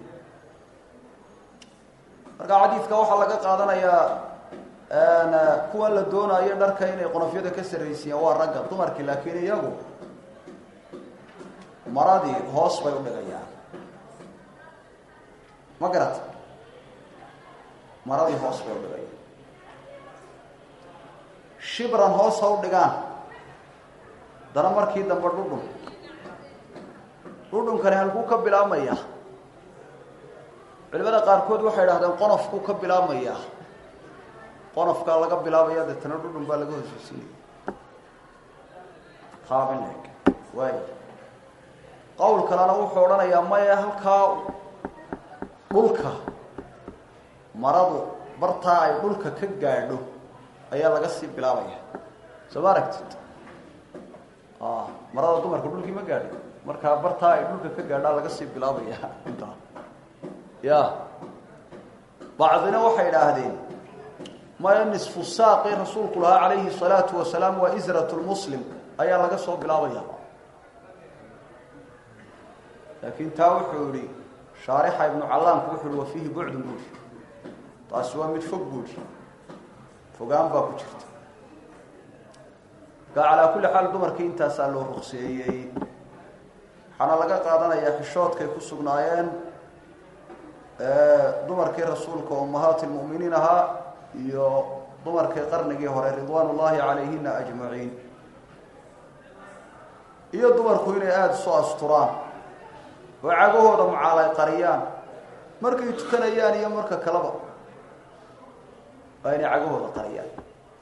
A: marka xadiidka waxaa laga qaadanayaa kuwan la doonaayo dharka inay qonofyada ka sarraysiiyaan waa ragga dumarkii laakiin iyagu maradii hoos bay u dhigayaan ma garata maradii hoos bay u dhigayaan shibran hoos ha u dhigaan dana markii dambe dhudhun dhudhunkani halkuu ka bilaabmaya culimada qaarkood waxay idhahdeen qonofkuu ka bilaabmaya qonofkaa laga bilaabaya deetana dhudhun baa laga hooseysinaya qaabin eg waay qowl kalena wuxuu odhanayaa maya halkaa dhulka maradu bartaa ay dhulka ka gaadho ayaa laga sii bilaabaya soo ma aragtid marada dumarka dhulkii ma gaadho markaa bartaa ay dhulka ka gaadhaa laga sii bilaabaya intaa ya bacdina waxay idhaahdeen maya nisfu saaqi rasuulku lahaa calayhi salaatu wasalaam waa israt lmuslim ayaa laga soo bilaabaya laakiin taa wuxuu yihi shaarixa ibnu callaamku wuxuu yihi wa fiihi bucdun buuri taasi waa mid fog buuri fogaan baa ku jirta marka calaa kulli xaal dumarkii intaasaa loo ruqseeyey waxaana laga qaadanayaa xishoodkay ku sugnaayeen dumarkii rasuulka ummahaati lmu'miniin ahaa iyo dumarkii qarnigii hore ridwaan ullaahi calayhina ajmaciin iyo dumarku inay aada isu asturaan oo cagahooda macaalay qariyaan markay tukanayaan iyo marka kaleba waa inay cagahooda qariyaan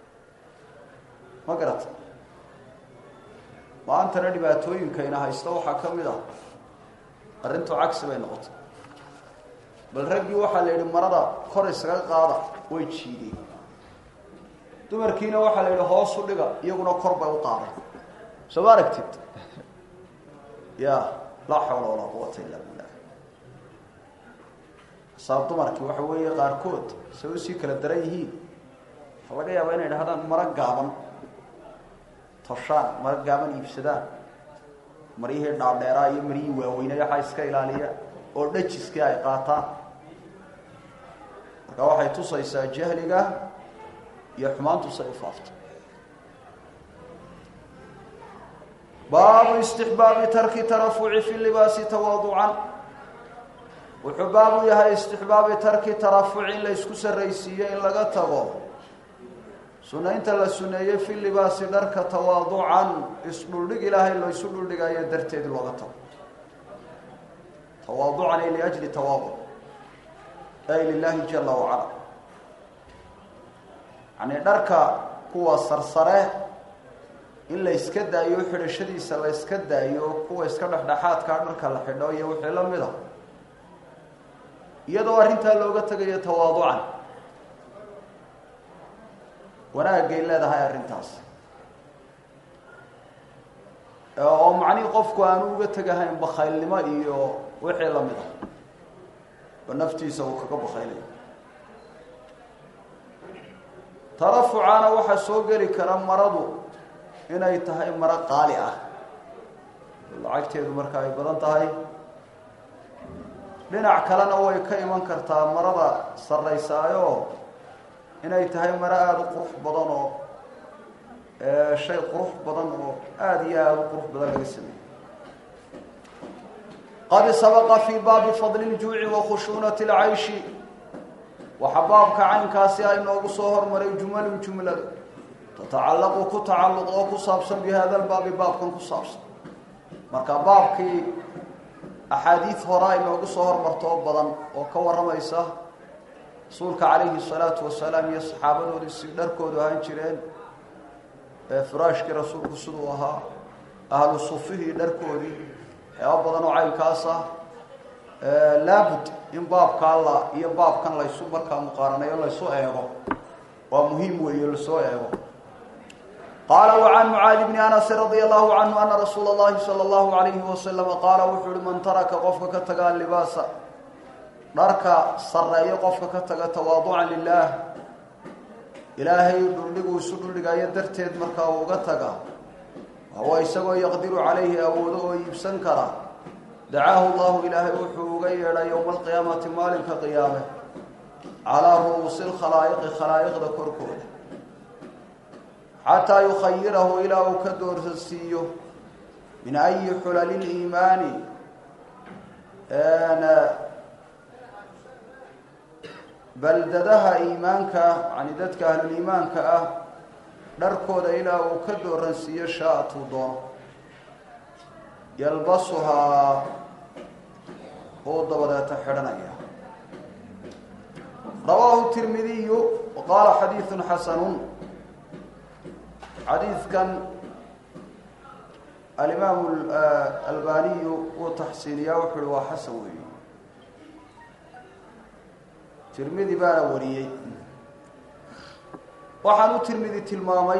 A: ma garata maantana dhibaatooyinkayna haysta waxaa ka mid ah arrintu cagsi bay noqotay bal raggii waxaa la yidhi marada kor isaga qaada way jiideen dumarkiina waxaa la yidhi hoos u dhiga iyaguna kor bay u qaadeen soo ma aragtid ya laa xawla walaa quwata illa billah saab dumarkii waxa weeye qaarkood say usii kala daran yihiin waxaa laga yaabaa inay dhahdaan maro gaaban toshaan maro gaaban iibsadaan maryihii dhaadheeraa iyo maryihii waaweynay waxaa iska ilaaliya oo dhajiskii ay qaataan marka waxay tusaysaa jahliga iyo xumaantu say u faafto baabu istixbaabi tarki tarafuci fi libaasi tawaaducan wuxuu baabu yahay istixbaabi tarki tarafuci in la isku sarraysiiyo in laga tago sunaynta la suneeyey fi libaasi dharka tawaaducan isdhuldhig ilaahay lo isu dhuldhigayo darteed looga tago tawaaducan ay liajli tawaaduc ay lilahi jala wacala yani dharka kuwa sarsare in la iska daayo xidhashadiisa la iska daayo kuwa iska dhexdhexaadkaa dharka la xidho iyo wixii la mid a iyadoo arrintaa looga tegayo tawaaducan wanaagay leedahay arrintaas oo macnihii qofku aanu uga tegahayn bakaylnimo iyo wixii la mid a oo naftiisa uu kaga bakaylayo tarafucaana waxaa soo geli kara maradu inay tahay maro qaali ah lacagteedu marka ay badan tahay dhinac kalena way ka iman kartaa marada sarraysaayo inay tahay maro aada u qurux badan oo shay qurux badan oo aada iyo aada u qurux badan laga sameeyey qad sabaqa fii baabi fadli ljuuci wa khushuunati lcayshi waxaa baabka caynkaasi ay noogu soo hormaray jumalun jumladu tatacallaqu ku tacalluq oo ku saabsan bi hada lbaabi baabkan ku saabsan marka baabkii axaadiid hore ay noogu soo hormarto oo badan oo ka warramaysa rasuulka calayhi salaatu wasalaam iyo saxaabadoodii si dharkoodu ahaan jireen firaashkii rasuulku siduu ahaa ahlu sufihii dharkoodii waxyaaba badan oo caynkaas ah laabud in baabkaa la iyo baabkan laysu markaa muqaaranayo laysu eego waa muhiim weeye lasoo eego qaala wacan mucaadi bni anasi radia allahu canhu ana rasuula اllahi salى allahu alayhi wasalama qaala wuxuu uhi man taraka qofka ka taga libaasa dharka sareeyo qofka ka taga tawaaducan lilaah ilaahay dhuldhiguu isu dhuldhigayo darteed markaa uu uga taga wahuwa isagoo yaqdiru calayhi awoodo oo iibsan kara dacaahu llahu ilaahay wuxuu uga yeedhay yowma alqiyaamati maalinka qiyaame calaa ru'uusi lkhalaa'iqi khalaa'iqda korkooda xataa yukhayirahu ilaa uu ka doorsansiiyo min ayi xulali liimaani baldadaha iimaanka yani dadka ahluliimaanka ah dharkooda ilaa uu ka dooransiiyo shaatuu doono yalbasuhaa uu dabadeeta xidhanaya rawaahu tirmidiyu wa qaala xadiidu xasanun xadiidkan alimaamu albaniyu wuu taxsiiniyaa wuxuu uhi waa xasan weeye tirmidi baana wariyey waxaan u tirmidi tilmaamay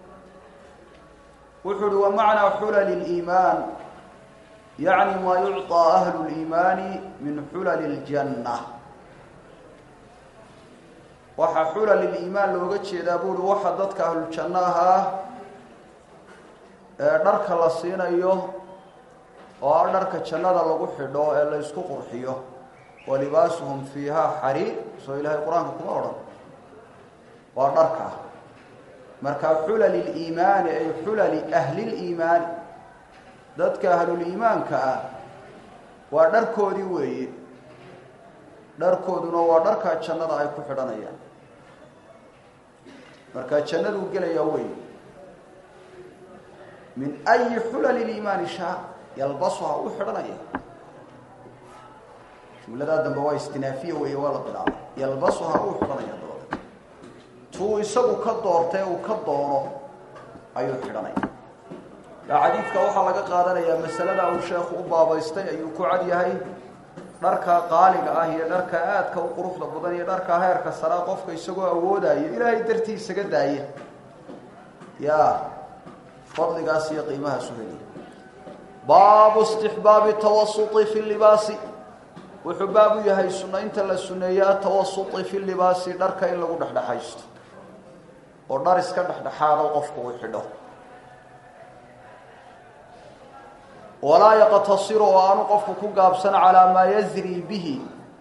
A: wuxuu uhi wamacnaa xulali اliimaan yacni maa yucطىa ahlu اliimaani min xulali اljanna waxaa xulal iliimaan looga jeedaa buuhi waxa dadka ahluljanno ahaa ee dharka la siinayo oo ah dharka jannada lagu xidho ee la ysku qurxiyo walibaasuhum fiihaa xariir soo ilaahay qur-aanka kuma odhan waa dharka marka xulali iliimaani ay xulali ahliliimaani dadka ahluliimaanka ah waa dharkoodii weeye dharkooduna waa dharkaa jannada ay ku xidhanayaan markaa jannaduu gelayaa wey min ayi xulali liimaani shaa yalbasuha uu xidhanaya jumladaa dambe waa istinaafiya weeye waa la bilaabay yalbasuha uu xidhanaya dabada tuu isagu ka doortay uu ka doono ayuu xidhanaya kaa xadiidka waxaa laga qaadanayaa masalada uu sheekhu u baabaystay ayuu ku cad yahay dharka qaaliga ah iyo dharka aadka u quruxda badan iyo dharka heerka saraa qofka isagoo awoodaya ilaahay dartii isaga daaya ya fadligaas iyo qiimahaasu heliya baabu istixbaabi tawasuti fi libaasi wuxuu baab u yahay sunaynta la suneeye atawasuti fi libaasi dharka in lagu dhexdhexaysto oo dhar iska dhexdhexaado qofku uu xidho walaa yaqtasiru oo aanu qofku ku gaabsan calaa maa yazri bihi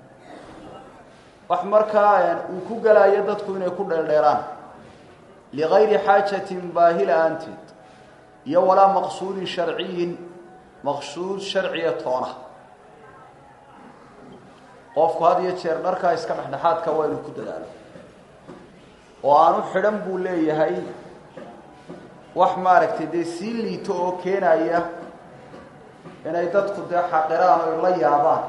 A: wax markaa uu ku gelaayo dadku inay ku dheeldheeraan ligayri xaajatin baahi la-aanteed iyo walaa maqsuudin sharciyin maqsuud sharciya toona qofku had iyo jeer dharkaa iska dhexdhexaadka waa inuu ku dadaalo oo aanu xidhan buu leeyahay wax maaragtay dee sii liito oo keenaya inay dadku dee xaqiraan oy la yaabaan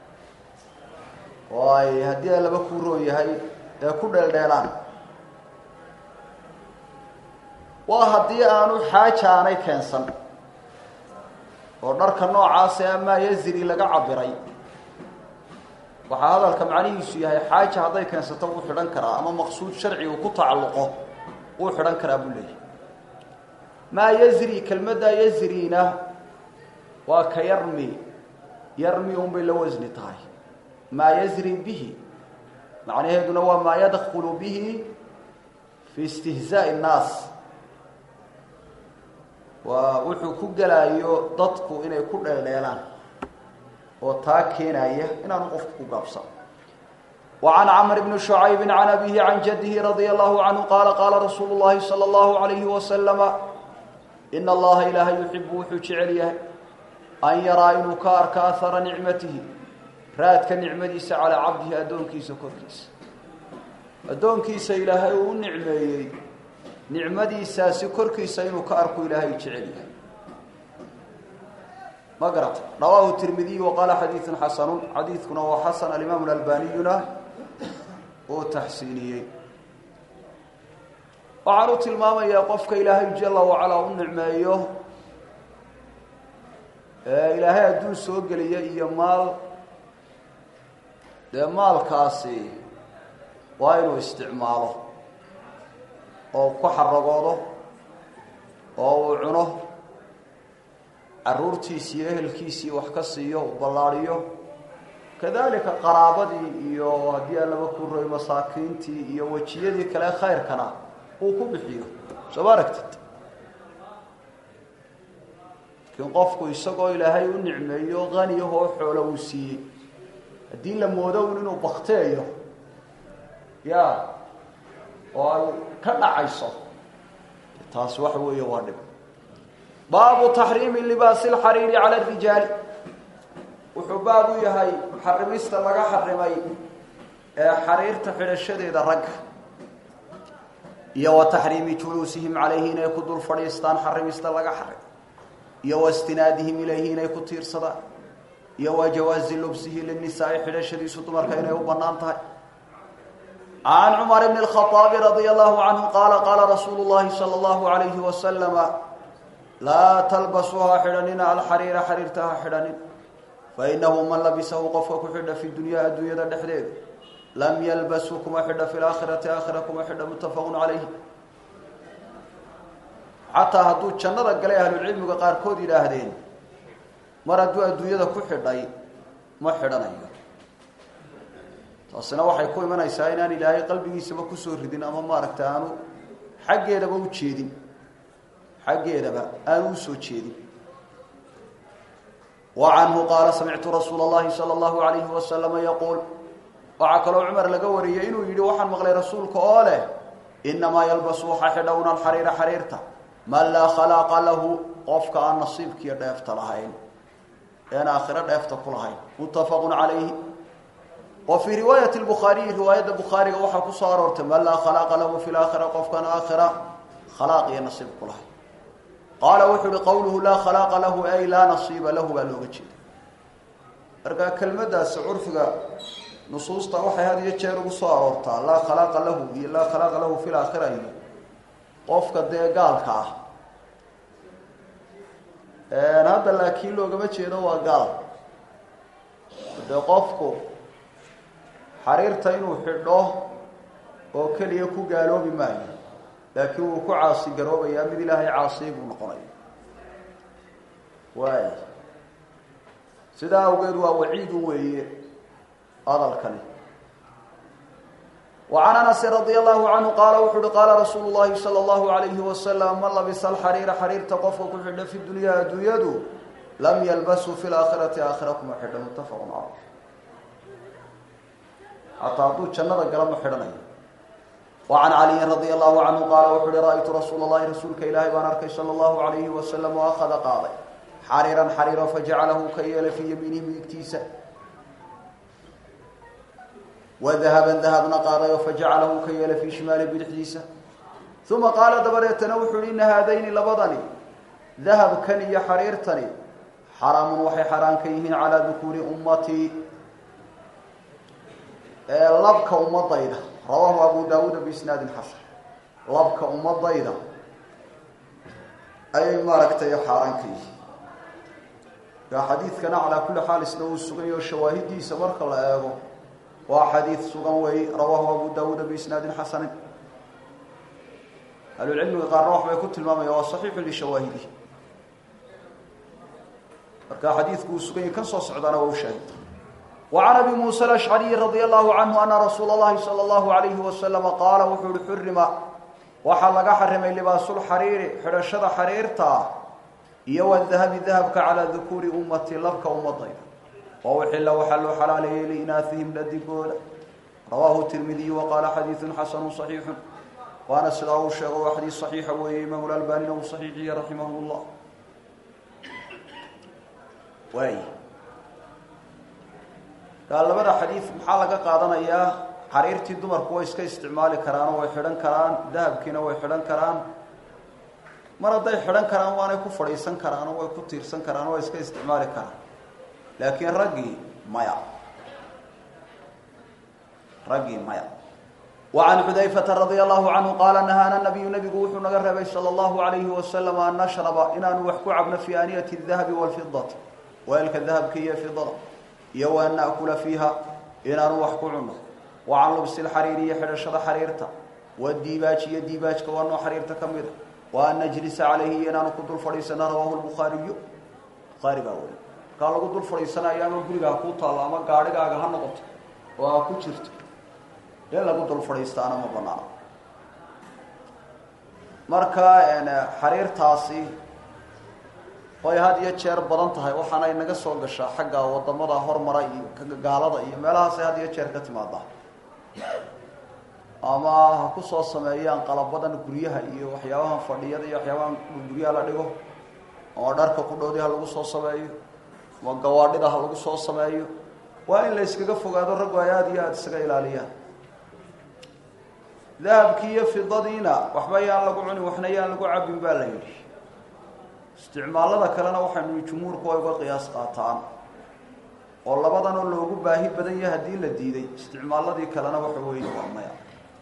A: oo ay haddii laba kuu roon yahay ee ku dheeldheelaan waa haddii aanu xaaja aanay keensan oo dharka noocaase amaa yazri laga cabiray waxaa hadalka macnihiisu yahay xaaja hadday keensato wuu xidhan karaa ama maqsuud sharci uu ku tacalluqo wuu xidhan karaa buu leeyahy maa yazri kelmadda yazrina waa ka yarmi yarmi unbay la wasni tahay maa yazri bihi macnaheeduna waa maa yadkulu bihi fi istihzaa'i nnaas waa wuxuu ku gelaayo dadku inay ku dheeldheelaan oo taa keenaya inaanu qofku ku gaabsan وعن cمر بن شعyب عن أbيه عن جده رضي الله عنه قال قال رsuuل اللhi صلى الله عليه وسلم إن الlaha ilaahay يحب wuxuu jecel yahay أn yaraa inuu ka arka أhara نicmatihi raadka nicmadiisa calىa cabdihi addoonkiisa korkiisa addoonkiisa ilaahay uu u nicmeeyey nicmadiisaasi korkiisa inuu ka arku ilaahay jecel yahay ma garata rawaahu tirmidiy waqaala xadiiثu xasanu xadiidkuna waa xasan alimaam اalbaniyuna uu taxsiiniyey waxaan u tilmaamayaa qofka ilaahay jala wacalaa u nicmeeyo ilaahay adduun soo geliya iyo maal dee maalkaasi waa inuu isticmaalo oo ku xaragoodo oo uu cuno caruurtiisi iyo ehelkiisii wax ka siiyo u ballaadhiyo kadalika qaraabadii iyo haddii allaba ku roy masaakiintii iyo wejiyadii kale khayrkana uu ku bixiyo soo ma aragtid laakiin qofku isagoo ilaahay u nicmeeyo haniyahoo xoolo uu siiyey haddii la moodo un inuu bakteeyo ya oo ay ka dhacayso taasi waxa weeye waa dhib baabu taxriimi libaasi lxariiri cala arijaali wuxuu baab u yahay xarimista laga xarimay ee xariirta xidhashadeeda ragga iyo wa taxriimi juluusihim calayhi inay ku dul fadhiistaan xarimista laga xarim iyo wa istinaadihim ilayhi inay ku tiirsadaan iyo wa jawaazi lubsihi linisaai xidhashadiisu dumarka inay u banaan tahay can cumar bn اlkhaaabi radia allahu canhu qaala qaala rasuulu llahi sala allahu alayhi wasalama laa talbasuuha xidhanina alxariira xariirta ha xidhanin fainahu man labisahu qofka ku xidha fi dunyaa adduunyada dhexdeeda lam yalbasu kuma xidha fi laakhirati aakhira kuma xidha muttafaqun calayhi xataa hadduu jannada galay ahlucilmiga qaarkood yidhaahdeen mar hadduu adduunyada ku xidhay ma xidhanayo taasina waxay ku imanaysaa inaan ilaahay qalbigiisaba kusoo ridin ama maaragtay aanu xaggeedaba u jeedin xaggeedaba aanu usoo jeedin wa canhu qaala samictu rasuula اllahi salى اllahu alayhi wasalama yaquul waxaa kaloo cumar laga wariyey inuu yidhi waxaan maqlay rasuulka oo leh inamaa yalbasu waxa xidhowna alxariira xariirta man laa khalaaqa lahu qofka aan nasiibkiiyo dheefta lahayn een aakhiro dheefta ku lahayn muttafaqu calayhi wa fii riwaayati lbukhaariyi riwaayadda bukhaariga waxaa ku soo aroortay man laa khalaaqa lahu fi laakhira qofkaan aakhira khalaaq iyo nasiib ku lahayn qaala wuxuu uhi qowluhu laa khalaaqa lahu ay laa nasiiba lahu baa looga jeeda marka kelmaddaasi curfiga nusuusta waxay had iyo jeer ugu soo aroortaa laa khalaaqa lahu iyo laa khalaaqa lahu fi laakhira iyo qofka dee gaalka ah hadda laakiin loogama jeedo waa gaal dee qofku xariirta inuu xidho oo keliya ku gaaloobi maayo laakiin wuu ku caasi garoobayaa mid ilaahay caasiy buu noqonaya waay sidaa awgeed waa waciidu weeye hadalkani وعن أنس رضي الله عنه قال وxu قال رsuuل اللhi صلى الله عليه وسلم mن لبس الxريiر xريirta qofka ku xidha في الدuنيا addunyadu lm ylbسu في الآkخhرaةi آkخhرة kuma xidha متfق عaليه حataa hadduu jannada gala ma xidhanayo وعن علي رضي الله عنه qال وxu uhi رأيtu رasuuل اللhi rasuulka ilaahay baan arkay slى الله عليه وسلم وأخذa qaaday xariiرا xariiro faجacalahu ka yeelay fii yamiinihi midigtiisa wadahaban dahabna qaadayo fajacalahu ka yeelay fii shimaali bidixdiisa uma qaala dabadeetana wuxuu uhi ina haadayni labadani dahabkan iyo xariirtani xaraamun waxay xaraan ka yihiin calaa dukuuri ummatii labka ummadayda rawaahu abu daawuuda biisnaadin xasan labka ummadayda ayay maaragtay xaaraan ka yihiin kaa xadiidkana calaa kulli xaal isna uu suganyaho shawaahidiisa marka la eego waa xadiid sugan wey rawaahu abu daawuuda biisnaadin xasanin ahlulcilmiga qaarna waxbay ku tilmaamaya waa saxiixu lishawaahidihi marka xadiidku uu sugan yahy kan soo socdaana waa u shaahid وعن أبي موسى الأشعري رضي الله عنه أن رsuuل اللhi صلى الله عليه وسلم قاaل wuxuu hi xurima waxaa laga xarimay libaasulxariiri xidhashada xariirta iyo wالdahabi dahabka calىa dukuuri umati labka ummadayda wauxila waxaa loo xalaaleeyey liinaahihim dhadigooda rawaahu tirmidiy waqaala xadiiثu xasanu صaxiixu waana sidaa uu sheego waa xadiis صaxiixa weeye imaam اlalbanina uu صaxiixiye raximah الlah waay labada xadiid maxaa laga qaadanayaa xariirtii dumarku way iska isticmaali karaanoo way xidhan karaan dahabkiina way xidhan karaan mar hadday xidhan karaan waanay ku fadhiisan karaanoo way ku tiirsan karaan way iska isticmaali karaan laakiin raggii maya raggii maya وعن xudayfةa radي الlahu canhu qaala nahaana nabiyu nabigu wuxuu naga reebay salى اllahu عalayhi wasalam an nashraba inaanu wax ku cabno fi aaniyati الdahabi wاlfidati weelka dahabka iyo fidada iyo wa an naأkula fiiha inaanu wax ku cuno wa can lubsi اlxariiri iyo xidhashada xariirta wadiibaaji iyo diibaajka waa noo xariirta ka mida wa an najlisa calayhi iyo inaanu ku dul fadhiisana rawaahu lbukhaariyu bukhaari baa weli markaa lagu dul fadhiisanayo ama gurigaa kuu taallo ama gaadhigaaga ha noqoto oo aa ku jirto in lagu dul fadhiistaana ma banaano marka xariirtaasi way had iyo jeer badan tahay waxaana inaga soo gashaa xagga wadamada hormara iyo gaalada iyo meelahaasay had iyo jeer ka timaadaa ama ha ku soo sameeyaan qalabadan guryaha iyo waxyaabahan fadhiyada iyo waxyaabahan guryaha la dhigo ama dharka kudhoodi ha lagu soo sameeyo ama gawaadhida ha lagu soo sameeyo waa in la iskaga fogaado raggu ay aada iyo aada isaga ilaaliyaan dahabkii iyo fidadiina waxba yaan lagu cunin waxna yaan lagu cabin baa la yidhi isticmaalada kalena waxaynu jumhuurku ay uga qiyaas qaataan oo labadanoo loogu baahi badan yahay haddii la diiday isticmaaladii kalena waxa weeye waa maya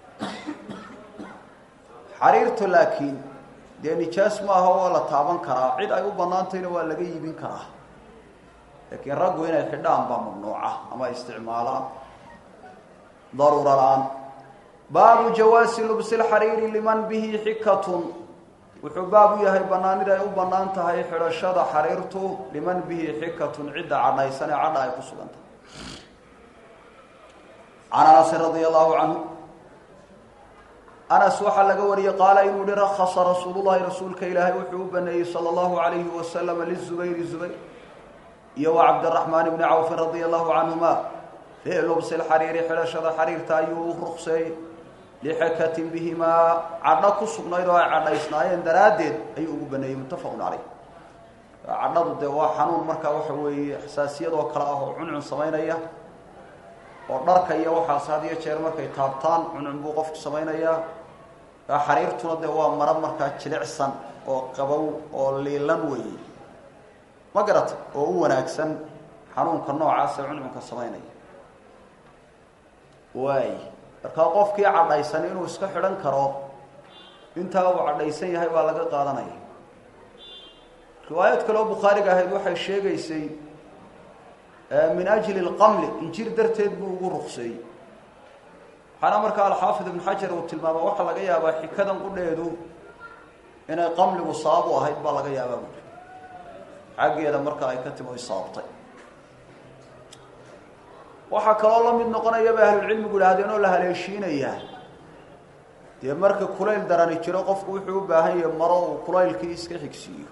A: xariirtu laakiin dee nijaas maaha waa la taaban karaa cid ay u banaantayna waa laga iibin karaa laakiin raggu inay xidhaan baa mamnuuca ama isticmaalaan daruura la-aan baabu jawaasi lubsi lxariiri liman bihi xikatun wuxuu baab u yahay banaanida ay u banaan tahay xidhashada xariirtu liman bihi xikatun cidda cadhaysan ee cadha ay ku sugan tahay can anasin radia allahu canhu anas waxaa laga wariyey qaala inuu hi rakasa rasuulullahi rasuulka ilaahay wuxuu u baneeyey sala allahu alayhi wasalam lizubayri zubayr iyo wa cabdiraxmaan bni cawfin radia allahu canhuma fii lubsi lxariiri xidhashada xariirta ayuu u rukseeyey lixakatin bihimaa cadho ku sugnayd oo ay cadhaysnaayeen daraaddeed ayuu ugu baneeyey muttafaqun caleyh cadhadu dee waa xanuun markaa waxa weeye xasaasiyadoo kale ah oo cuncun samaynaya oo dharka iyo waxaas had iyo jeer markay taabtaan cuncun buu qofku samaynayaa xariirtuna dee waa maro markaa jilicsan oo qabow oo liilan weeye ma garata oo u wanaagsan xanuunka noocaasee cuncunka samaynaya waay markaa qofkii cadhaysan inuu iska xidhan karo intaa uu cadhaysan yahay baa laga qaadanaya riwaayad kaleo bukhaariga ahayd waxay sheegaysay min ajli lqamli injir darteed buu ugu rukseeyey waxaana markaa alxaafid ibn xajar uu tilmaama waxaa laga yaabaa xikadan qudheedu inay qamligu sabab u ahayd baa laga yaabaa buuri xaggeeda marka ay ka timo saabtay waxaa kaloo la mid noqonaya bay ahlulcilmigu idhahdeen oo la haleeshiinayaa dee marka kulayl darani jiro qofku wuxuu u baahan yahay maro uu kulaylkii iska xigsiiyo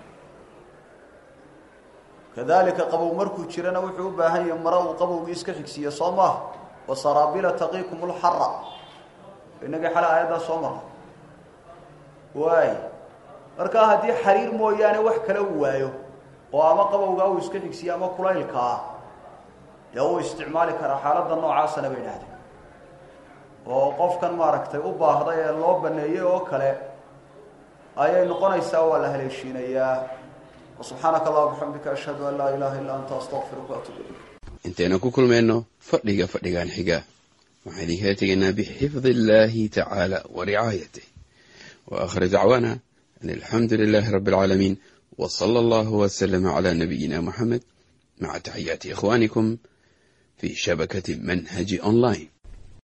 A: kadalika qabow markuu jirana wuxuu u baahan yahay maro uu qabowgii iska xigsiiyo soo maaha wasaraabila taqiikum lxara inagii xale aayaddaa soo marra waay markaa haddii xariir mooyaane wax kala waayo oo ama qabowgaa uu iska xigsiiyo ama kulaylkaa dee uu isticmaali karaa xaaladda noocaasana bay idhahdeen oo qofkan maaragtay u baahday ee loo baneeyey oo kale ayay noqonaysaa waa la haleeshiinayaa subxaanaka allah bixamdika ashhadu an laa ilaha illa anta astaqfiruka waatuub ilayk
B: intaynu ku kulmayno fadhiga fadhigan xiga waxaan idinkala tegaynaa bixifdi illaahi tacaala wa ricaayatih wa aakhir dacwaana أن الحمد لله رب العالمين وصلى الله وسلم على نبينا محمد مع تحيات إخوانكم في شبكة منهج أونلاين